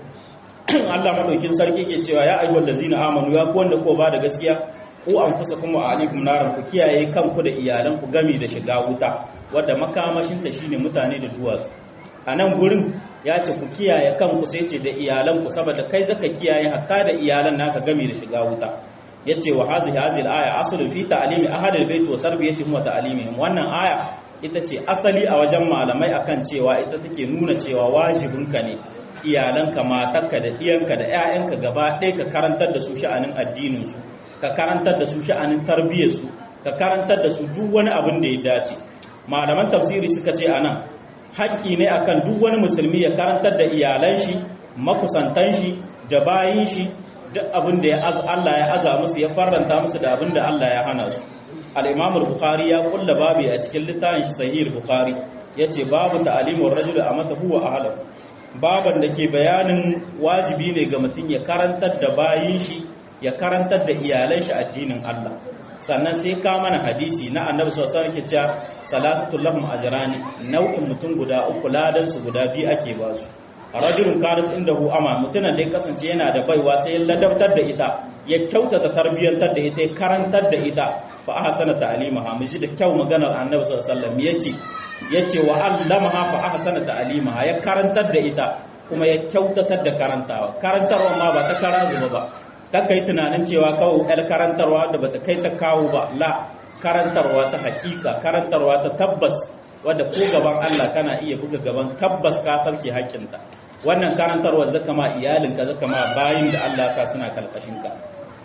Allah madaukin sarki ke cewa ya ayyuhal ladzina amanu ya ku wanda ko ba da gaskiya ku anfusakum wa alaikum naran ku kiyaye kanku da iyalan ku gami da shiga wuta wadda makamashin ta shine mutane da duwatsu a nan gurin ya ce ku kiyaye kanku sai ce da iyalan ku saboda kai zaka kiyaye hatta da iyalan naka gami da shiga wuta yace wa hazihi hazil aya aslun fi ta'limi ahadil bait wa tarbiyatihim wa ta'limihim wannan aya ita ce asali a wajen malamai akan cewa ita take nuna cewa wajibinka ne iyalanka matarka da iyanka da 'ya'yanka gaba ɗaya ka karantar da su sha'anin addininsu ka karantar da su sha'anin tarbiyyarsu ka karantar da su duk wani abin da ya dace malaman tafsiri suka ce anan haƙƙi ne akan duk wani musulmi ya karantar da iyalan shi makusantan shi da bayin shi duk abin da Allah ya aza musu ya faranta musu da abin da Allah ya hana su al-Imam al-Bukhari ya kulla babu a cikin littafin shi Sahih al-Bukhari yace babu ta'limur rajuli amata huwa ahlahu baban da ke bayanin wajibi ne ga mutum ya karantar da bayin shi ya karantar da iyalan shi addinin Allah sannan sai ka mana hadisi na annabi sallallahu alaihi wasallam ke cewa salasatul lahum ajrani nau'in mutum guda uku ladan su guda biyu ake ba su rajulun kanat indahu ama mutunan da ya kasance yana da baiwa sai ya ladabtar da ita ya kyautata tarbiyyantar da ita ya karantar da ita fa ahsana ta'limaha miji da kyau maganar annabi sallallahu alaihi wasallam yace yace wa allamaha fa ahsana ta'limaha ya karantar da ita kuma ya kyautatar da karantawa karantarwa ma ba ta kara zuba ba ta kai tunanin cewa kawai yar karantarwa da bata kai ta kawo ba la karantarwa ta hakika karantarwa ta tabbas wadda ko gaban Allah kana iya buga gaban tabbas ka sarke haƙƙinta wannan karantarwa zaka ma iyalinka zaka ma bayin da Allah ya sa suna kalkashin ka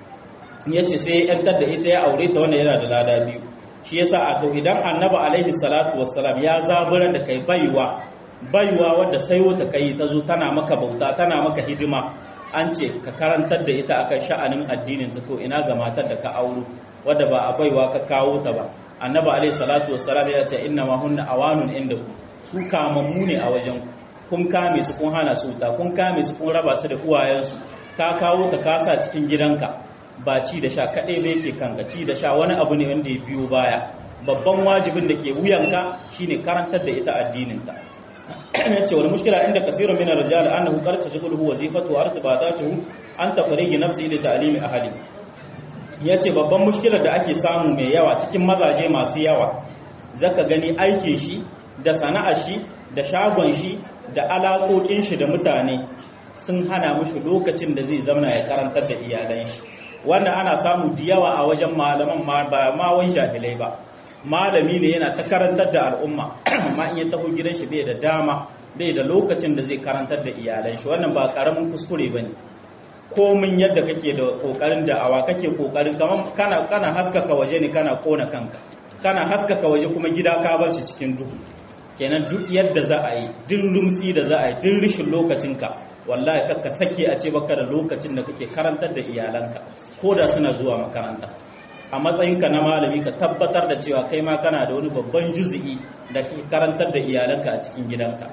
yace sai yantar da ita ya aure ta wanda yana da lada biyu shi yasa a to idan annabi alaihi salatu wassalam ya zabura da kai baiwa baiwa wadda sai wata kai ta zo tana maka bauta tana maka hidima an ce ka karantar da ita akan sha'anin addinin ta to ina ga matar da ka auro wadda ba a baiwa ka kawo ta ba annabi alaihi salatu wassalam ya ce inna ma hunna awanun inda ku su kamammu ne a wajen kun kame su kun hana su ta kun kame su kun raba su da uwayensu ka kawo ta kasa cikin gidanka ba ci da sha kaɗai bai ke kanka ci da sha wani abu ne wanda ya biyo baya babban wajibin da ke wuyanka shine karantar da ita addininta ya ce wani mushkila inda kasirun min ar-rijal annahu qad tashghuluhu wazifatu wa irtibatatuhu an tafrigi nafsi li ta'limi ahli yace babban mushkilar da ake samu mai yawa cikin mazaje masu yawa zaka gani aikin shi da sana'ar shi da shagon shi da alaƙoƙin shi da mutane sun hana mushi lokacin da zai zauna ya karantar da iyalan shi wanda ana samu da yawa a wajen malaman ba ma wani jahilai ba malami ne yana ta karantar da al'umma amma in ya taho gidan shi bai da dama bai da lokacin da zai karantar da iyalan shi wannan ba karamin kuskure bane komin yadda kake da kokarin da'awa kake kokarin kaman kana kana haskaka waje ne kana kona kanka kana haskaka waje kuma gida ka bar shi cikin duhu kenan duk yadda za a yi duk lumsi da za a yi duk rishin lokacinka wallahi kakka sake a ce baka da lokacin da kake karantar da iyalanka ko da suna zuwa makaranta a matsayinka na malami ka tabbatar da cewa kai ma kana da wani babban juzi'i da ke karantar da iyalanka a cikin gidanka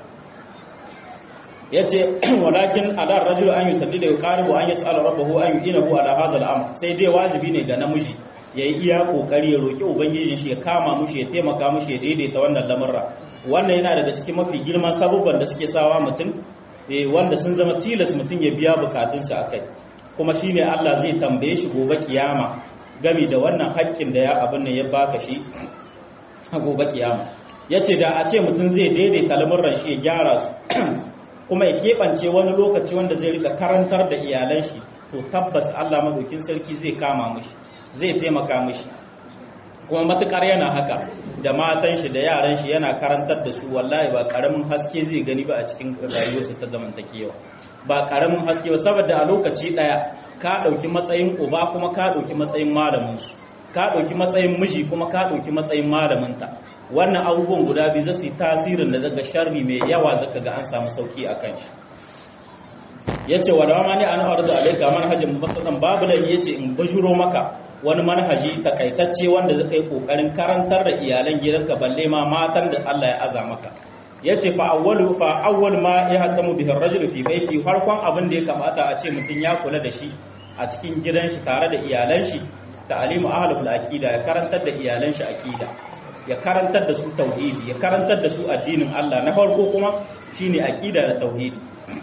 ya ce walakin alar rajul an yi salli da ya karibu an yi tsala rabbahu an yi inahu ala hazal am sai dai wajibi ne ga namiji ya yi iya kokari ya roki ubangijin shi ya kama mushi ya taimaka mushi ya daidaita wannan lamurra wannan yana daga cikin mafi girman sabubban da suke sawa mutum wanda sun zama tilas mutum ya biya bukatunsa a kai kuma shi ne Allah zai tambaye shi gobe kiyama gami da wannan haƙƙin da ya abin nan ya baka shi a gobe kiyama ya ce da a ce mutum zai daidaita lamurran shi ya gyara su kuma ya keɓance wani lokaci wanda zai rika karantar da iyalan shi to tabbas Allah madaukin sarki zai kama mishi zai taimaka mishi kuma matukar yana haka da matan shi da yaran shi yana karantar da su wallahi ba karamin haske zai gani ba a cikin rayuwarsa ta zamantakewa ba karamin haske ba saboda a lokaci daya ka dauki matsayin uba kuma ka dauki matsayin malamin su ka dauki matsayin miji kuma ka dauki matsayin malamin ta wannan abubuwan guda biyu zasu yi tasirin da zaga sharri mai yawa zaka ga an samu sauki akan shi yace wa dama ne an arzu alayka manhajin mubassadan babu da yace in bashuro maka wani manhaji takaitacce wanda zai kai kokarin karantar da iyalan gidanka balle ma matan da Allah ya aza maka yace fa awwalu fa awwal ma yahtamu bihi ar-rajulu fi baiti farkon abin da ya kamata a ce mutum ya kula da shi a cikin gidan shi tare da iyalan shi ta'limu ahlul aqida ya karantar da iyalan shi aqida ya karantar da su tauhidi ya karantar da su addinin Allah na farko kuma shine aqida da tauhidi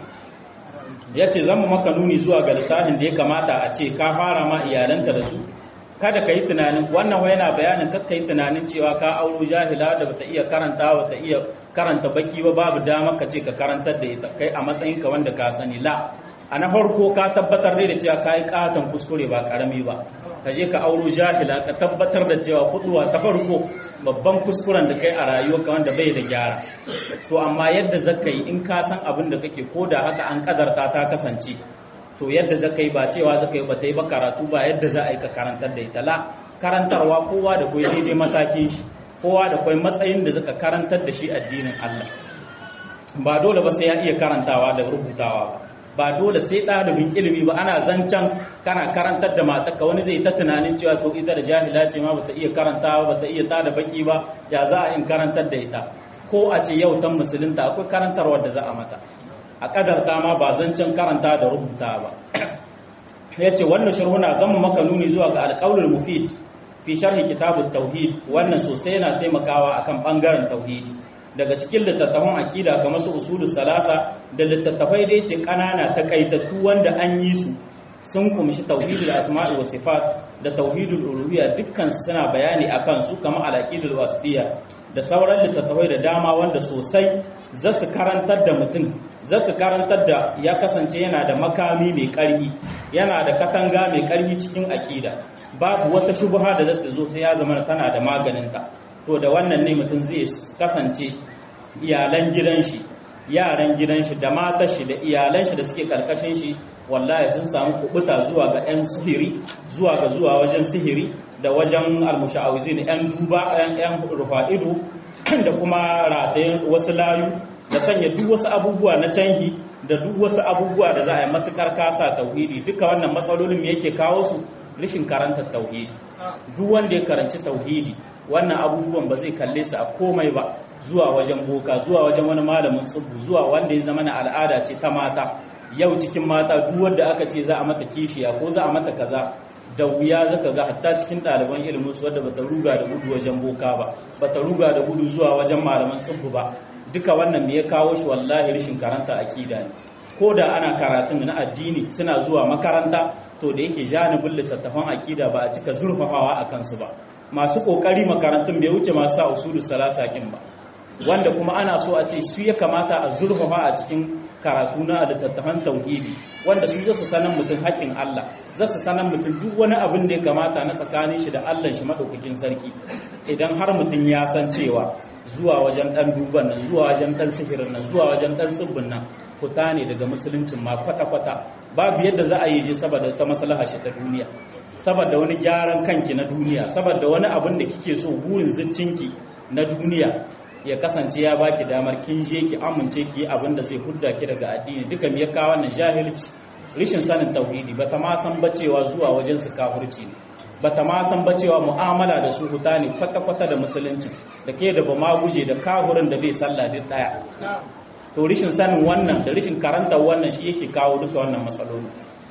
yace zan maka nuni zuwa ga littafin da ya kamata a ce ka fara ma iyalanka da su kada ka yi tunanin wannan wai yana bayanin kakka yi tunanin cewa ka auro jahila da bata iya karanta bata iya karanta baki ba babu dama ka ce ka karantar da ita kai a matsayinka wanda ka sani la a na farko ka tabbatar da cewa ka yi katon kuskure ba karami ba ka je ka auro jahila ka tabbatar da cewa kuduwa ta farko babban kuskuren da kai a rayuwarka wanda bai da gyara to amma yadda zaka yi in ka san abin da kake ko da haka an kadarta ta kasance to yadda zaka yi ba cewa zaka yi ba ta yi ba karatu ba yadda za a yi ka karantar da ita la karantarwa kowa da kai daidai matakin shi kowa da kai matsayin da zaka karantar da shi addinin Allah ba dole ba sai ya iya karantawa da rubutawa ba ba dole sai ɗalibin ilimi ba ana zancen kana karantar da matarka wani zai ta tunanin cewa to ita da jahila ce ma bata iya karantawa bata iya tada baki ba ya za a in karantar da ita ko a ce yau tan musulunta akwai karantarwar da za a mata a kadarta ma ba zancen karanta da rubuta ba ya ce wannan sharhuna zan maka nuni zuwa ga alƙawlul mufid fi sharhi kitabut tauhid wannan sosai yana taimakawa akan bangaren tauhidi daga cikin littattafan akida kamar su usulus salasa da littattafai da yake kanana takaitattu wanda an yi su sun kumshi tauhidul asma'i wa sifat da tauhidul uluhiyya dukkan su suna bayani akan su kamar al-aqidul wasitiyya da sauran littattafai da dama wanda sosai za su karantar da mutum za su karantar da ya kasance yana da makami mai ƙarfi yana da katanga mai ƙarfi cikin akida babu wata shubha da zata zo sai ya zama tana da maganinta to da wannan ne mutum zai kasance iyalan gidan shi yaran gidan shi da matar shi da iyalan shi da suke karkashin shi wallahi sun samu kubuta zuwa ga yan sihiri zuwa ga zuwa wajen sihiri da wajen almusha'awizin yan duba yan yan rufa'idu da kuma ratayen wasu layu da sanya duk wasu abubuwa na canhi da duk wasu abubuwa da za a yi matukar kasa tauhidi duka wannan matsalolin me yake kawo su rashin karanta tauhidi duk wanda ya karanci tauhidi wannan abubuwan ba zai kalle su a komai ba zuwa wajen boka zuwa wajen wani malamin subu zuwa wanda ya zama na al'ada ce ta mata yau cikin mata duk wanda aka ce za a mata kishiya ko za a mata kaza da wuya zaka ga hatta cikin ɗaliban ilimin su wadda bata ruga da gudu wajen boka ba bata ruga da gudu zuwa wajen malaman subu ba duka wannan me ya kawo shi wallahi rashin karanta akida ne ko da ana karatun na addini suna zuwa makaranta to da yake janibin littattafan akida ba a cika zurfafawa a kansu ba masu kokari makarantun bai wuce masu sa usulu salasa kin ba wanda kuma ana so a ce su ya kamata a zurfafa a cikin karatu na littattafan tauhidi wanda su zasu sanan mutum haƙƙin Allah zasu sanan mutum duk wani abin da ya kamata na tsakanin shi da Allah shi madaukakin sarki idan har mutum ya san cewa zuwa wajen dan duban nan zuwa wajen dan sihirin nan zuwa wajen dan tsibbin nan fita ne daga musuluncin ma kwata-kwata babu yadda za a yi je saboda ta maslaha shi ta duniya saboda wani gyaran kanki na duniya saboda wani abin da kike so burin ziccinki na duniya ya kasance ya baki damar kin je ki amince ki abin da zai hudda ki daga addini duka me ya kawo wannan jahilci rishin sanin tauhidi bata ma san bacewa zuwa wajen su kafirci ne bata ma san bacewa mu'amala da su huta ne kwata-kwata da musulunci da ke da ba ma guje da kahurin da bai sallah duk daya to rishin sanin wannan da rishin karantar wannan shi yake kawo duka wannan matsaloli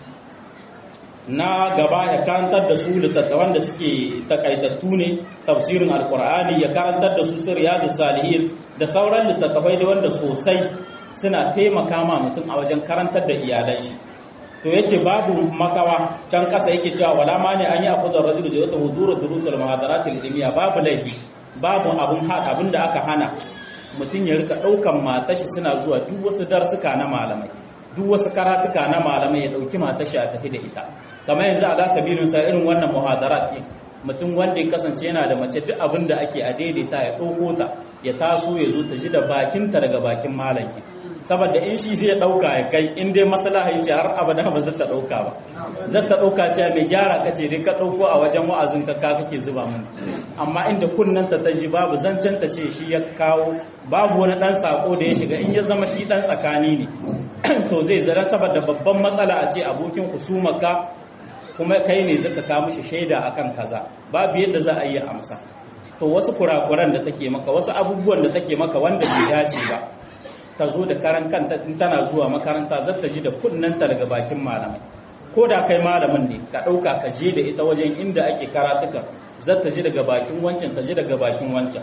na gaba ya karantar da su littattafan da suke takaitattu ne tafsirin alkur'ani ya karantar da su sirriyadu salihin da sauran littattafai da wanda sosai suna taimaka ma mutum a wajen karantar da iyalan shi to yace babu makawa can kasa yake cewa wala ma ne an yi afuzar rajulu da wata huduru durusul muhadaratil ilmiya babu laifi babu abun hada abin da aka hana mutum ya rika ɗaukan matashi suna zuwa duk wasu darsuka na malamai duk wasu karatuka na malamai ya ɗauki matashi a tafi da ita kamar yanzu a gasa birin sa irin wannan muhadarat ɗin mutum wanda ya kasance yana da mace duk abin da ake a daidaita ya ɗauko ta ya taso ya zo ta ji da bakinta daga bakin malamki saboda in shi zai ɗauka ya kai in dai maslaha ce har abada ba zata ɗauka ba zata ɗauka ce mai gyara kace dai ka ɗauko a wajen wa'azin ka ka kake zuba mun amma inda kunnanta ta ji babu zancen ta ce shi ya kawo babu wani ɗan sako da ya shiga in ya zama shi ɗan tsakani ne to zai zara saboda babban matsala a ce abokin husumaka kuma kai ne zaka ka mishi shaida akan kaza babu yadda za a yi amsa to wasu kurakuran da take maka wasu abubuwan da take maka wanda bai dace ba ta zo da karan kanta in tana zuwa makaranta zata ji da kunnanta daga bakin malamai ko da kai malamin ne ka ɗauka ka je da ita wajen inda ake karatuka zata ji daga bakin wancan ta ji daga bakin wancan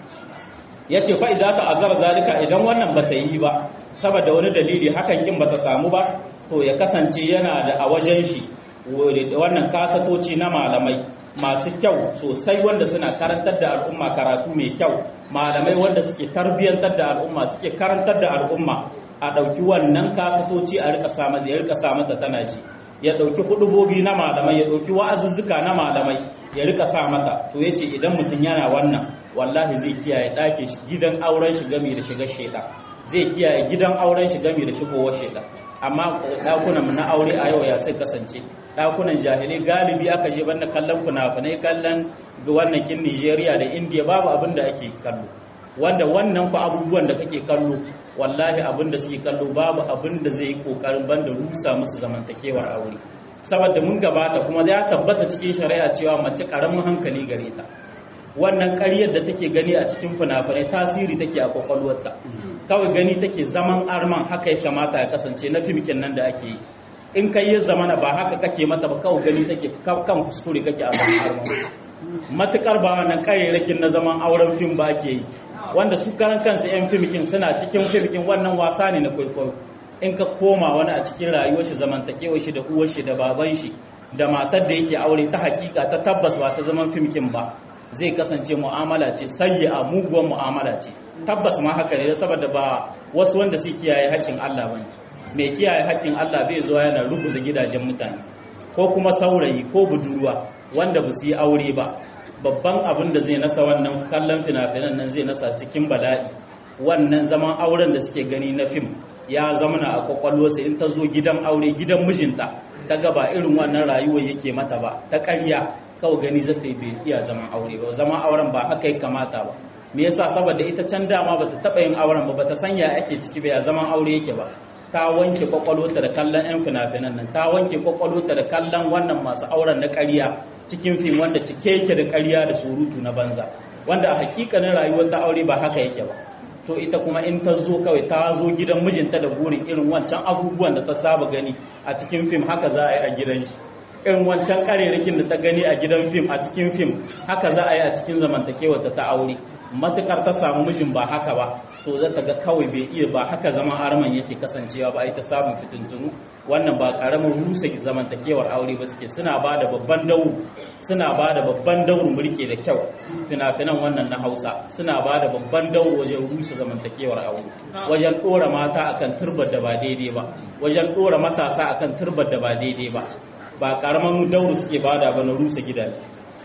ya ce fa'i za ta azar zalika idan wannan ba ta yi ba saboda wani dalili hakan kin ba ta samu ba to ya kasance yana da a wajen shi wannan kasatoci na malamai masu kyau sosai wanda suna karantar da al'umma karatu mai kyau malamai wanda suke tarbiyyantar da al'umma suke karantar da al'umma a ɗauki wannan kasatoci a rika sa ya rika sa mata tana ji ya ɗauki hudubobi na malamai ya ɗauki wa'azuzzuka na malamai ya rika sa mata to yace idan mutum yana wannan wallahi zai kiyaye ɗakin gidan auren shi gami da shiga sheda zai kiyaye gidan auren shi gami da shigowar sheda amma ɗakunan na aure a yau ya sai kasance ɗakunan jahilai galibi aka je banda kallon fina-finai kallon wannan kin Nigeria da India babu abin da ake kallo wanda wannan ku abubuwan da kake kallo wallahi abin da suke kallo babu abin da zai yi kokarin banda rusa musu zamantakewar aure saboda mun gabata kuma ya tabbata cikin shari'a cewa mace karamin hankali gare ta wannan ƙaryar da take gani a cikin fina-finai tasiri take a kwakwalwarta kawai gani take zaman arman haka ya kamata ya kasance na fimkin nan da ake yi in kai ya zamana ba haka kake mata ba kawai gani take kan kuskure kake a zaman arman matukar ba wannan ƙaryarrakin na zaman auren fim ba ake yi wanda su karan kansu 'yan fimkin suna cikin fimkin wannan wasa ne na kwaikwayo in ka koma wani a cikin rayuwar shi zamantakewar shi da uwar shi da baban shi da matar da yake aure ta hakika ta tabbas ba ta zaman fimkin ba zai kasance mu'amala ce sayya muguwar mu'amala ce tabbas ma haka ne saboda ba wasu wanda su kiyaye haƙƙin Allah bane mai kiyaye haƙƙin Allah bai zuwa yana rubuza gidajen mutane ko kuma saurayi ko budurwa wanda ba su yi aure ba babban abin da zai nasa wannan kallon fina-finan nan zai nasa cikin bala'i wannan zaman auren da suke gani na fim ya zamana a kwakwalwarsa in ta zo gidan aure gidan mijinta ta gaba irin wannan rayuwar yake mata ba ta ƙarya kawai gani zata yi bai iya zaman aure ba zaman auren ba haka ya kamata ba me yasa saboda ita can dama bata taba yin auren ba bata sanya ake ciki ba ya zaman aure yake ba ta wanke kwakwalwata da kallon yan fina-finan nan ta wanke kwakwalwata da kallon wannan masu auren na ƙarya cikin fim wanda cike yake da ƙarya da surutu na banza wanda a hakikanin rayuwar ta aure ba haka yake ba to ita kuma in ta zo kawai ta zo gidan mijinta da burin irin wancan abubuwan da ta saba gani a cikin fim haka za a yi a gidan shi irin wancan karerakin da ta gani a gidan fim a cikin fim haka za a yi a cikin zamantakewar ta aure matukar ta samu mijin ba haka ba to za ta ga kawai bai iya ba haka zama arman yake kasancewa ba ita samun fitintunu wannan ba karamin rusa zamantakewar aure ba suke suna ba da babban dauru suna ba da babban dauru mulke da kyau fina-finan wannan na hausa suna ba da babban dauru wajen rusa zamantakewar aure wajen ɗora mata akan turbar da ba daidai ba wajen ɗora matasa akan turbar da ba daidai ba ba karamin dauru suke bada ba na rusa gidaje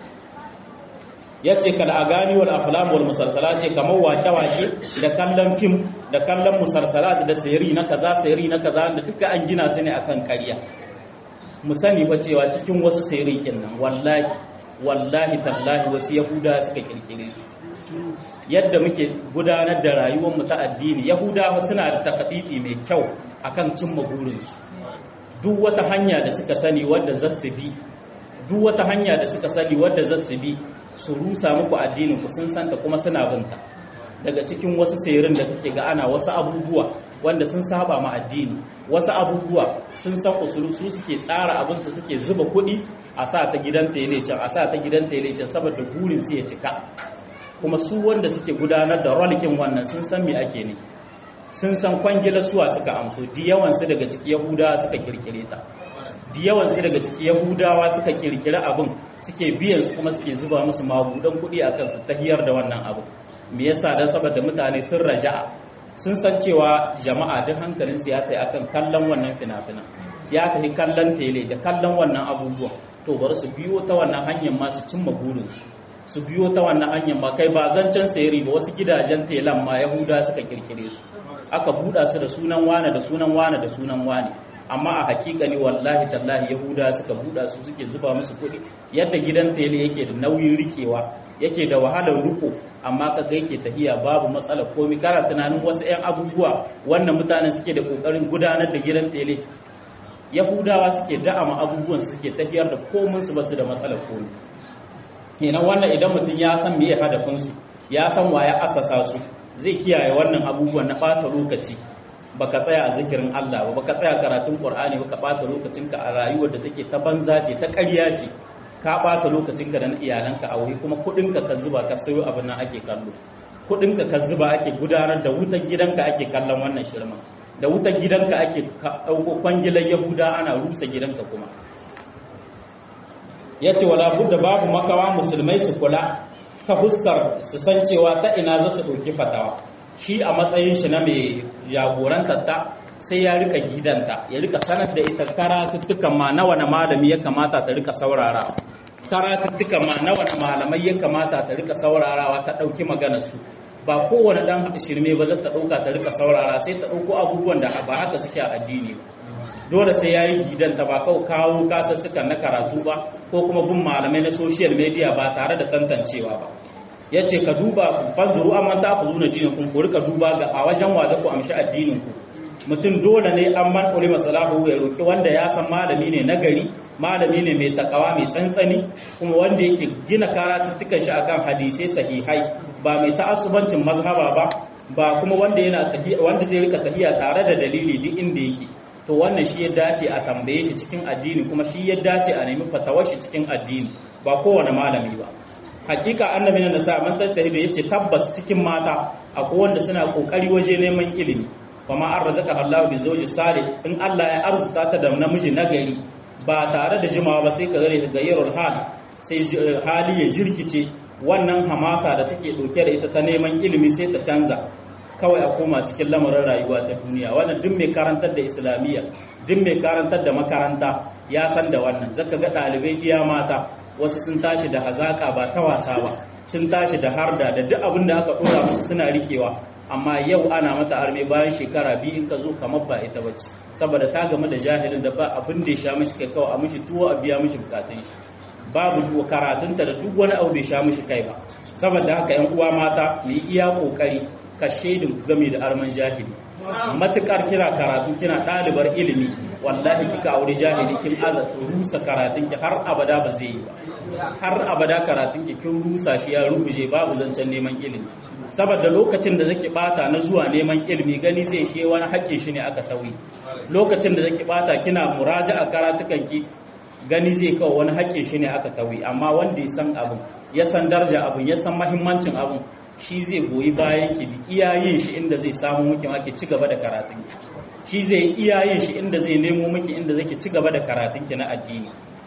yace kal agani wal aflam wal musalsalat ce kamar wake wake da kallon fim da kallon musalsalat da sayri na kaza sayri na kaza da duka an gina su ne akan ƙarya mu sani ba cewa cikin wasu sayri nan wallahi wallahi tallahi wasu yahuda suka kirkire su yadda muke gudanar da rayuwar mu ta addini yahudawa suna da takadidi mai kyau akan cimma burinsu duk wata hanya da suka sani wadda za su bi duk wata hanya da suka sani wadda za su bi su rusa muku addinin ku sun santa kuma suna binta daga cikin wasu sayirin da kake ga ana wasu abubuwa wanda sun saba ma addini wasu abubuwa sun san usulu su suke tsara abin su suke zuba kuɗi a sa ta gidan tele can a sa ta gidan tele can saboda burin su ya cika kuma su wanda suke gudanar da rolkin wannan sun san me ake ne sun san kwangila suwa suka amso di yawansu daga ciki yahudawa suka kirkire ta di yawansu daga ciki yahudawa suka kirkire abin suke biyan su kuma suke zuba musu magudan kuɗi a kansu ta hiyar da wannan abu me yasa dan saboda mutane sun raja'a sun san cewa jama'a duk hankalin su ya tayi akan kallon wannan fina-finan ya tafi kallon tele da kallon wannan abubuwa to bari su biyo ta wannan hanyar ma su cimma burinsu su biyo ta wannan hanyar ba kai ba zancen sayari ba wasu gidajen telan ma yahuda suka kirkire su aka buɗa su da sunan wane da sunan wane da sunan wane amma a hakika ne wallahi tallahi yahuda suka buɗa su suke zuba musu kuɗi yadda gidan tele yake da nauyin rikewa yake da wahalar riko amma kaga yake tahiya babu matsala komai kana tunanin wasu 'yan abubuwa wannan mutanen suke da kokarin gudanar da gidan tele yahudawa suke da'ama abubuwan suke tafiyar da komin su basu da matsalar komi kenan wannan idan mutum ya san me hadafin su ya san wa ya asasa su zai kiyaye wannan abubuwan na ɓata lokaci baka tsaya a zikirin Allah ba baka tsaya karatun Qur'ani baka ɓata lokacinka a rayuwar da take ta banza ce ta ƙarya ce ka ɓata lokacinka da na iyalanka a wuri kuma kuɗinka ka zuba ka sayo abin nan ake kallo kuɗinka ka zuba ake gudanar da wutar gidanka ake kallon wannan shirman da wutar gidanka ake ɗauko kwangilar yahuda ana rusa gidanka kuma ya ce wala budda babu makawa musulmai su kula ta fuskar su san cewa ta ina za su ɗauki fatawa shi a matsayin shi na mai jagorantar ta sai ya rika gidanta ya rika sanar da ita karatuttukan ma na wani malami ya kamata ta rika saurara karatuttukan ma na wani malamai ya kamata ta rika saurarawa ta ɗauki maganar su ba kowane dan shirme ba zai ta ɗauka ta rika saurara sai ta ɗauko abubuwan da ba haka suke a addini dole sai ya yi gidanta ba kawai kawo kasassukan na karatu ba ko kuma bin malamai na social media ba tare da tantancewa ba ya ce ka duba fanzuru amma ta ku zuna jinin kun ku rika duba ga a wajen wa ku amshi addinin ku mutum dole ne an man ulima salahu ya roki wanda ya san malami ne na gari malami ne mai takawa mai tsantsani kuma wanda yake gina karatuttukan shi akan hadisai sahihai ba mai ta'assubancin mazhaba ba ba kuma wanda yana wanda zai rika tafiya tare da dalili duk inda yake to wannan shi ya dace a tambaye shi cikin addini kuma shi ya dace a nemi fatawar shi cikin addini ba kowane malami ba hakika annabi na sa man tattahidu yace tabbas cikin mata akwai wanda suna kokari waje neman ilimi kuma an razaka Allah bi zawji salih in Allah ya arzuta ta da namiji nagari ba tare da jimawa ba sai ka gare ga yarul hal sai hali ya jirkice wannan hamasa da take dauke da ita ta neman ilimi sai ta canza kawai a koma cikin lamarin rayuwa ta duniya wannan duk mai karantar da islamiyya duk mai karantar da makaranta ya san da wannan zaka ga ɗalibai iya mata wasu sun tashi da hazaka ba ta wasa ba sun tashi da harda da duk abin da aka ɗora musu suna rikewa amma yau ana mata arme bayan shekara biyu in ka zo kamar ba ita bace saboda ta gamu da jahilin da ba abin da ya sha mishi kai kawai a mishi tuwo a biya mishi bukatun shi babu karatunta da duk wani abu bai sha mishi kai ba saboda haka yan uwa mata mu yi iya kokari ka shaidin game da arman jahili matukar kira karatu kina ɗalibar ilimi wallahi kika aure jahili kin aza rusa karatun ki har abada ba zai yi ba har abada karatun ki kin rusa shi ya rubuje babu zancen neman ilimi saboda lokacin da zaki bata na zuwa neman ilimi gani zai shi wani hakkin shi ne aka tawi lokacin da zaki bata kina muraja'a karatukan ki gani zai kawo wani hakkin shi ne aka tawi amma wanda ya san abin ya san darja abin ya san mahimmancin abin shi zai goyi bayan ki iya yin shi inda zai samu miki ma ki ci gaba da karatun ki shi zai iya yin shi inda zai nemo miki inda zai ci gaba da karatun ki na addini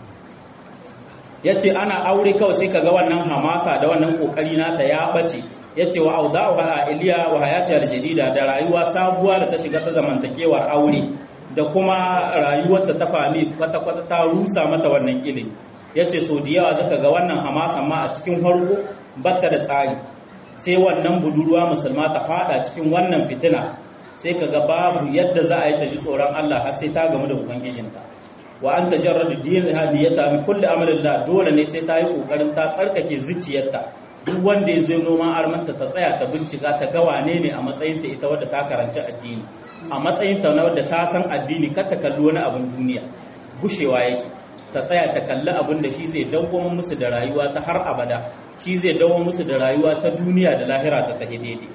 yace ana aure kawai sai kaga wannan hamasa da wannan kokari na ta ya bace yace wa auda'u ha iliya wa hayati aljadida da rayuwa sabuwa da ta shiga ta zamantakewar aure da kuma rayuwar da ta fami kwata kwata ta rusa mata wannan ilimi yace so da yawa zaka ga wannan hamasa ma a cikin farko batta da tsari sai wannan budurwa musulma ta fada cikin wannan fitina sai kaga babu yadda za a yi ta ji tsoron Allah har sai ta gamu da ubangijinta wa an tajarradu din hadiyata min kulli amalillah dole ne sai ta yi kokarin ta tsarkake zuciyarta duk wanda ya zo noman armanta ta tsaya ta bincika ta ga wane ne a matsayin ta ita wadda ta karanci addini a matsayin ta na wadda ta san addini kar ta kalli wani abin duniya gushewa yake ta tsaya ta kalli abin da shi zai dawwama musu da rayuwa ta har abada shi zai dawo musu da rayuwa ta duniya da lahira ta tahi daidai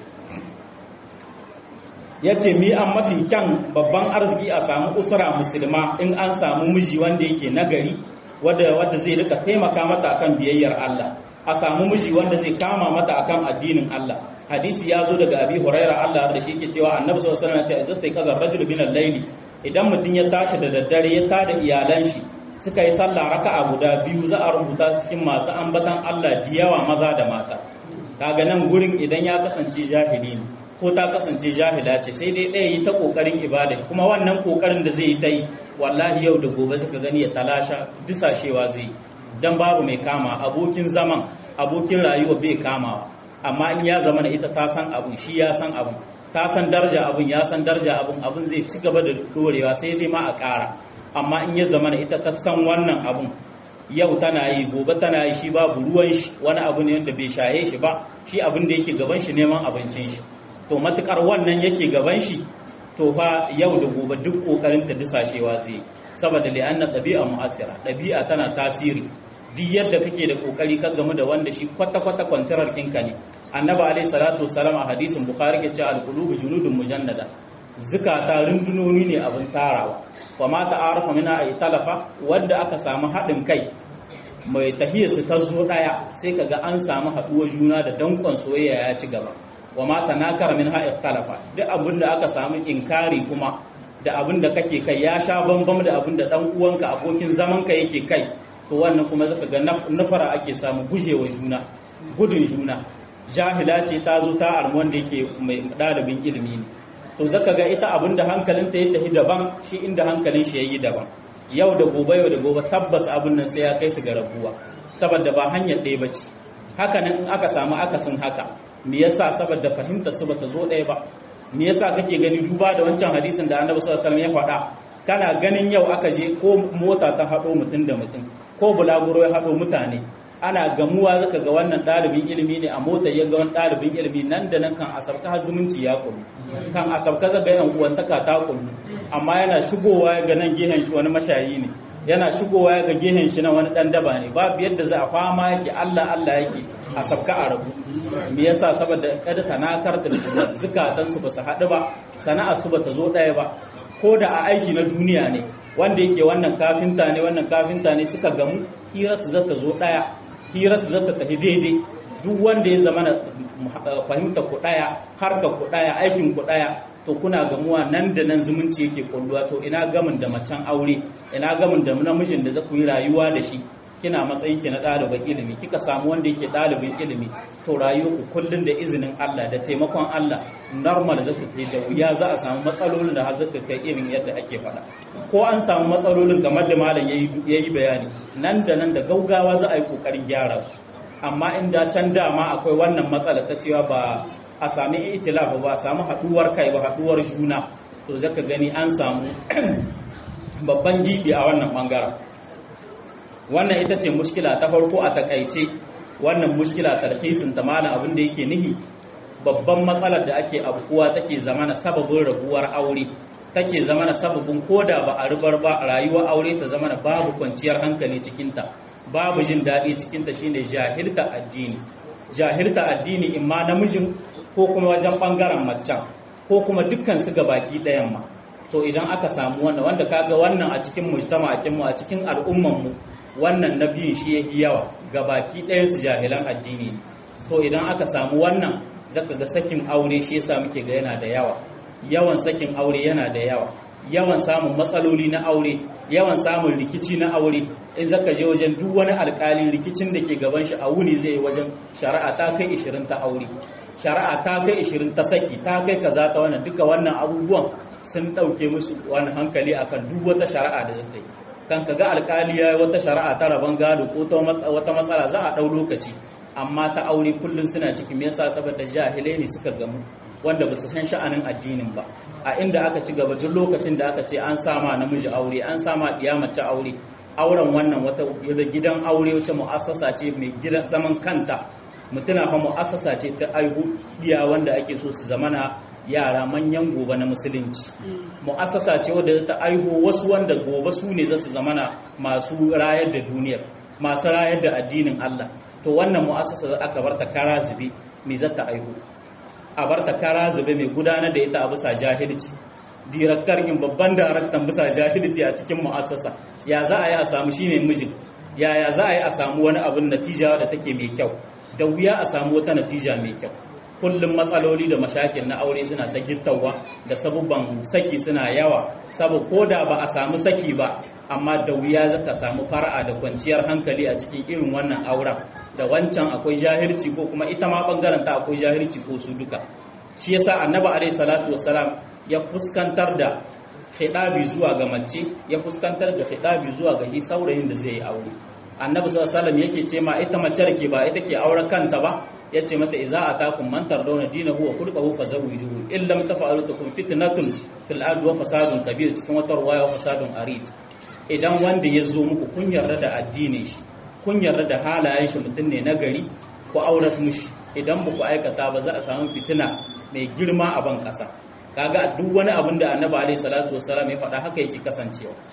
ya ce mi an mafi kyan babban arziki a samu usra musulma in an samu miji wanda yake nagari wadda wadda zai rika taimaka mata akan biyayyar Allah a samu miji wanda zai kama mata akan addinin Allah hadisi ya zo daga abi huraira Allah da shi ke cewa annabi sallallahu alaihi wasallam ya ce izza kaza rajul min al-layli idan mutum ya tashi da daddare ya tada iyalan shi suka yi sallah raka'a guda biyu za a rubuta cikin masu ambatan Allah ji yawa maza da mata kaga nan gurin idan ya kasance jahili ne ko ta kasance jahila ce sai dai ɗaya yi ta ƙoƙarin ibada kuma wannan ƙoƙarin da zai yi ta yi wallahi yau da gobe suka gani ya talasha disashewa zai dan babu mai kama abokin zaman abokin rayuwa bai kamawa amma in ya zama ita ta san abun shi ya san abun ta san darja abun ya san darja abun abun zai ci gaba da dorewa sai dai ma a ƙara amma in ya zama ita ta san wannan abun yau tana yi gobe tana yi shi babu ruwan shi wani abu ne wanda bai shaye shi ba shi abin da yake gaban shi neman abincin shi to matukar wannan yake gaban shi to fa yau da gobe duk kokarin ta disashewa zai saboda li'anna ɗabi'a mu'asira ɗabi'a tana tasiri duk yadda kake da kokari ka gamu da wanda shi kwata kwata kwantarar ɗinka ne annabi alaihi salatu wassalam a hadisin bukhari ke cewa al-qulubu junudun mujannada zukata rundunoni ne abin tarawa fa ma ta'arafa mina ay talafa wanda aka samu haɗin kai mai tahiyar su ta zo daya sai kaga an samu haɗuwar juna da dankon soyayya ya ci gaba wa ma tanakara min ha'i talafa duk abin da aka samu inkari kuma da abin da kake kai ya sha bambam da abin da dan uwanka abokin zaman ka yake kai to wannan kuma zaka ga nafara ake samu gujewa juna gudun juna jahila ce ta zo ta armu wanda yake mai ɗalibin ilimi ne to zaka ga ita abin da hankalinta ya tafi daban shi inda hankalin shi yayi daban yau da gobe yau da gobe tabbas abin nan sai ya kai su ga rabuwa saboda ba hanyar ɗaya ba ce haka nan in aka samu akasin haka me yasa saboda fahimtar su bata zo ɗaya ba me yasa kake gani duba da wancan hadisin da annabi sallallahu alaihi wasallam ya faɗa kana ganin yau aka je ko mota ta haɗo mutum da mutum ko bulaguro ya haɗo mutane ana gamuwa zaka ga wannan ɗalibin ilimi ne a mota ya ga wani ɗalibin ilimi nan da nan kan asabta har zumunci ya kullu kan asabta zaga yan uwantaka ta kullu amma yana shigowa ya ga nan gehen shi wani mashayi ne yana shigowa ya ga gehen shi na wani ɗan daba ne babu yadda za a fama yake Allah Allah yake a sabka a rabu me yasa saboda kada tanakar da zukatan su ba su haɗu ba sana'ar su ba ta zo ɗaya ba ko da a aiki na duniya ne wanda yake wannan kafinta ne wannan kafinta ne suka gamu hirarsu za ta zo ɗaya hirarsu za ta tafi daidai duk wanda ya zama na fahimta ku ɗaya harka ku ɗaya aikin ku ɗaya to kuna gamuwa nan da nan zumunci yake kulluwa to ina gamin da macen aure ina gamin da namijin da za ku yi rayuwa da shi kina matsayin ki na ɗalibin ilimi kika samu wanda yake ɗalibin ilimi to rayuwa ku kullun da izinin Allah da taimakon Allah normal za ku da wuya za a samu matsalolin da har zaka kai irin yadda ake faɗa ko an samu matsalolin kamar da malam yayi bayani nan da nan da gaugawa za a yi kokarin gyara su amma inda can dama akwai wannan matsala ta cewa ba a sami itilaf ba a samu haɗuwar kai ba haɗuwar juna to zaka gani an samu babban gibi a wannan bangaren wannan ita ce mushkila ta farko a takaice wannan mushkila tarhisin ta malam abin da yake nihi babban matsalar da ake abuwa take zamana sababin raguwar aure take zamana sababin koda ba a rubar ba rayuwar aure ta zamana babu kwanciyar hankali cikinta babu jin daɗi cikinta shine jahilta addini jahilta addini imma namijin ko kuma wajen ɓangaren macen ko kuma dukkan su ga baki ɗayan ma to idan aka samu wannan wanda kaga wannan a cikin mujtama'akin mu a cikin al'umman mu wannan na biyun shi yahi yawa ga baki ɗayan su jahilan addini to idan aka samu wannan zaka ga sakin aure shi yasa muke ga yana da yawa yawan sakin aure yana da yawa yawan samun matsaloli na aure yawan samun rikici na aure in zaka je wajen duk wani alkali rikicin da ke gaban shi a wuni zai wajen shari'a ta kai 20 ta aure shari'a ta kai 20 ta saki ta kai kaza ta wannan duka wannan abubuwan sun dauke musu wani hankali akan duk wata shari'a da zata yi kan kaga alkali ya wata shari'a ta raban gado ko wata matsala za a dau lokaci amma ta aure kullun suna cikin me yasa saboda jahilai ne suka gamu wanda ba su san sha'anin addinin ba a inda aka ci gaba duk lokacin da aka ce an sama namiji aure an sama ɗiya mace aure auren wannan wata gidan aure wacce mu'assasa ce mai gidan zaman kanta mutuna fa mu'assasa ce ta aihu ɗiya wanda ake so su zamana yara manyan gobe na musulunci mu'assasa ce wadda ta aihu wasu wanda gobe su ne za su zamana masu rayar da duniyar masu rayar da addinin Allah to wannan mu'assasa aka bar ta kara zube me za ta aihu a bar ta kara zube mai gudanar da ita a bisa jahilci direktar in babban daraktan bisa jahilci a cikin mu'assasa ya za a yi a samu shine mijin yaya za a yi a samu wani abin natija da take mai kyau da wuya a samu wata natija mai kyau kullum matsaloli da mashakil na aure suna ta gittawa da sabubban saki suna yawa sabo ko da ba a samu saki ba amma da wuya zaka samu fara'a da kwanciyar hankali a cikin irin wannan auren da wancan akwai jahilci ko kuma ita ma bangaren ta akwai jahilci ko su duka shi yasa annabi alaihi salatu wassalam ya fuskantar da khidabi zuwa ga mace ya fuskantar da khidabi zuwa ga shi saurayin da zai yi aure annabi sallallahu alaihi wasallam yake ce ma ita mace ke ba ita ke auren kanta ba yace mata idza atakum man tardawna dinahu wa khulquhu fazawwijuhu in lam taf'alu takun fitnatun fil ardi wa fasadun kabir cikin wata ruwaya wa fasadun arid idan wanda ya zo muku kun yarda da addinin shi kun yarda da halayen shi mutum ne na gari ku auras mushi idan ba ku aikata ba za a samu fitina mai girma a ban ƙasa kaga duk wani abin da annabi alaihi salatu wassalam ya faɗa haka yake kasancewa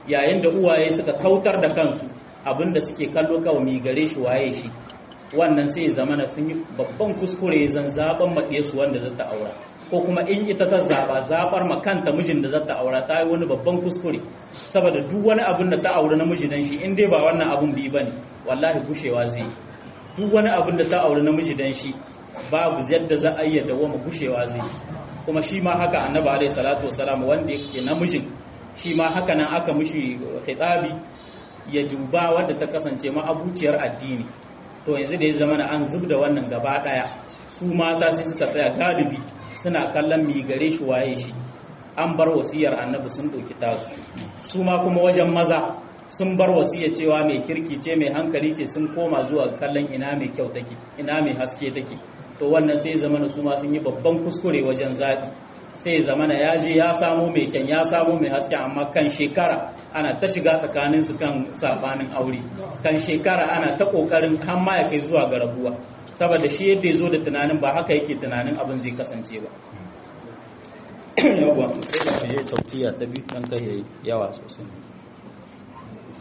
yayin da uwaye suka kautar da kansu abinda suke kallo kawai mi gare shi waye shi wannan sai zamana sun yi babban kuskure zan zaben maɗiye su wanda zata aura ko kuma in ita ta zaba zabar makanta mijin da zata aura ta yi wani babban kuskure saboda duk wani abin da ta aure namiji dan shi in dai ba wannan abun bi bane wallahi gushewa zai duk wani abin da ta aure namiji dan shi babu yadda za a yi dawama gushewa zai kuma shi ma haka annabi alaihi salatu wasalam wanda yake namijin shi ma haka nan aka mishi khitabi ya duba wadda ta kasance ma abuciyar addini to yanzu da ya zama na an zub da wannan gaba daya su mata sai suka tsaya galibi suna kallon mi gare shi waye shi an bar wasiyar annabi sun ɗauki tasu su ma kuma wajen maza sun bar wasiyar cewa mai kirki ce mai hankali ce sun koma zuwa kallon ina mai kyau take ina mai haske take to wannan sai zama su ma sun yi babban kuskure wajen zaɓi sai zamana ya je ya samu mai kyan ya samu mai haske amma kan shekara ana ta shiga tsakanin su kan sabanin aure kan shekara ana ta kokarin har ma ya kai zuwa ga rabuwa saboda shi yadda ya zo da tunanin ba haka yake tunanin abin zai kasance ba yawa sai da je sautiya ta biyu dan kai yawa sosai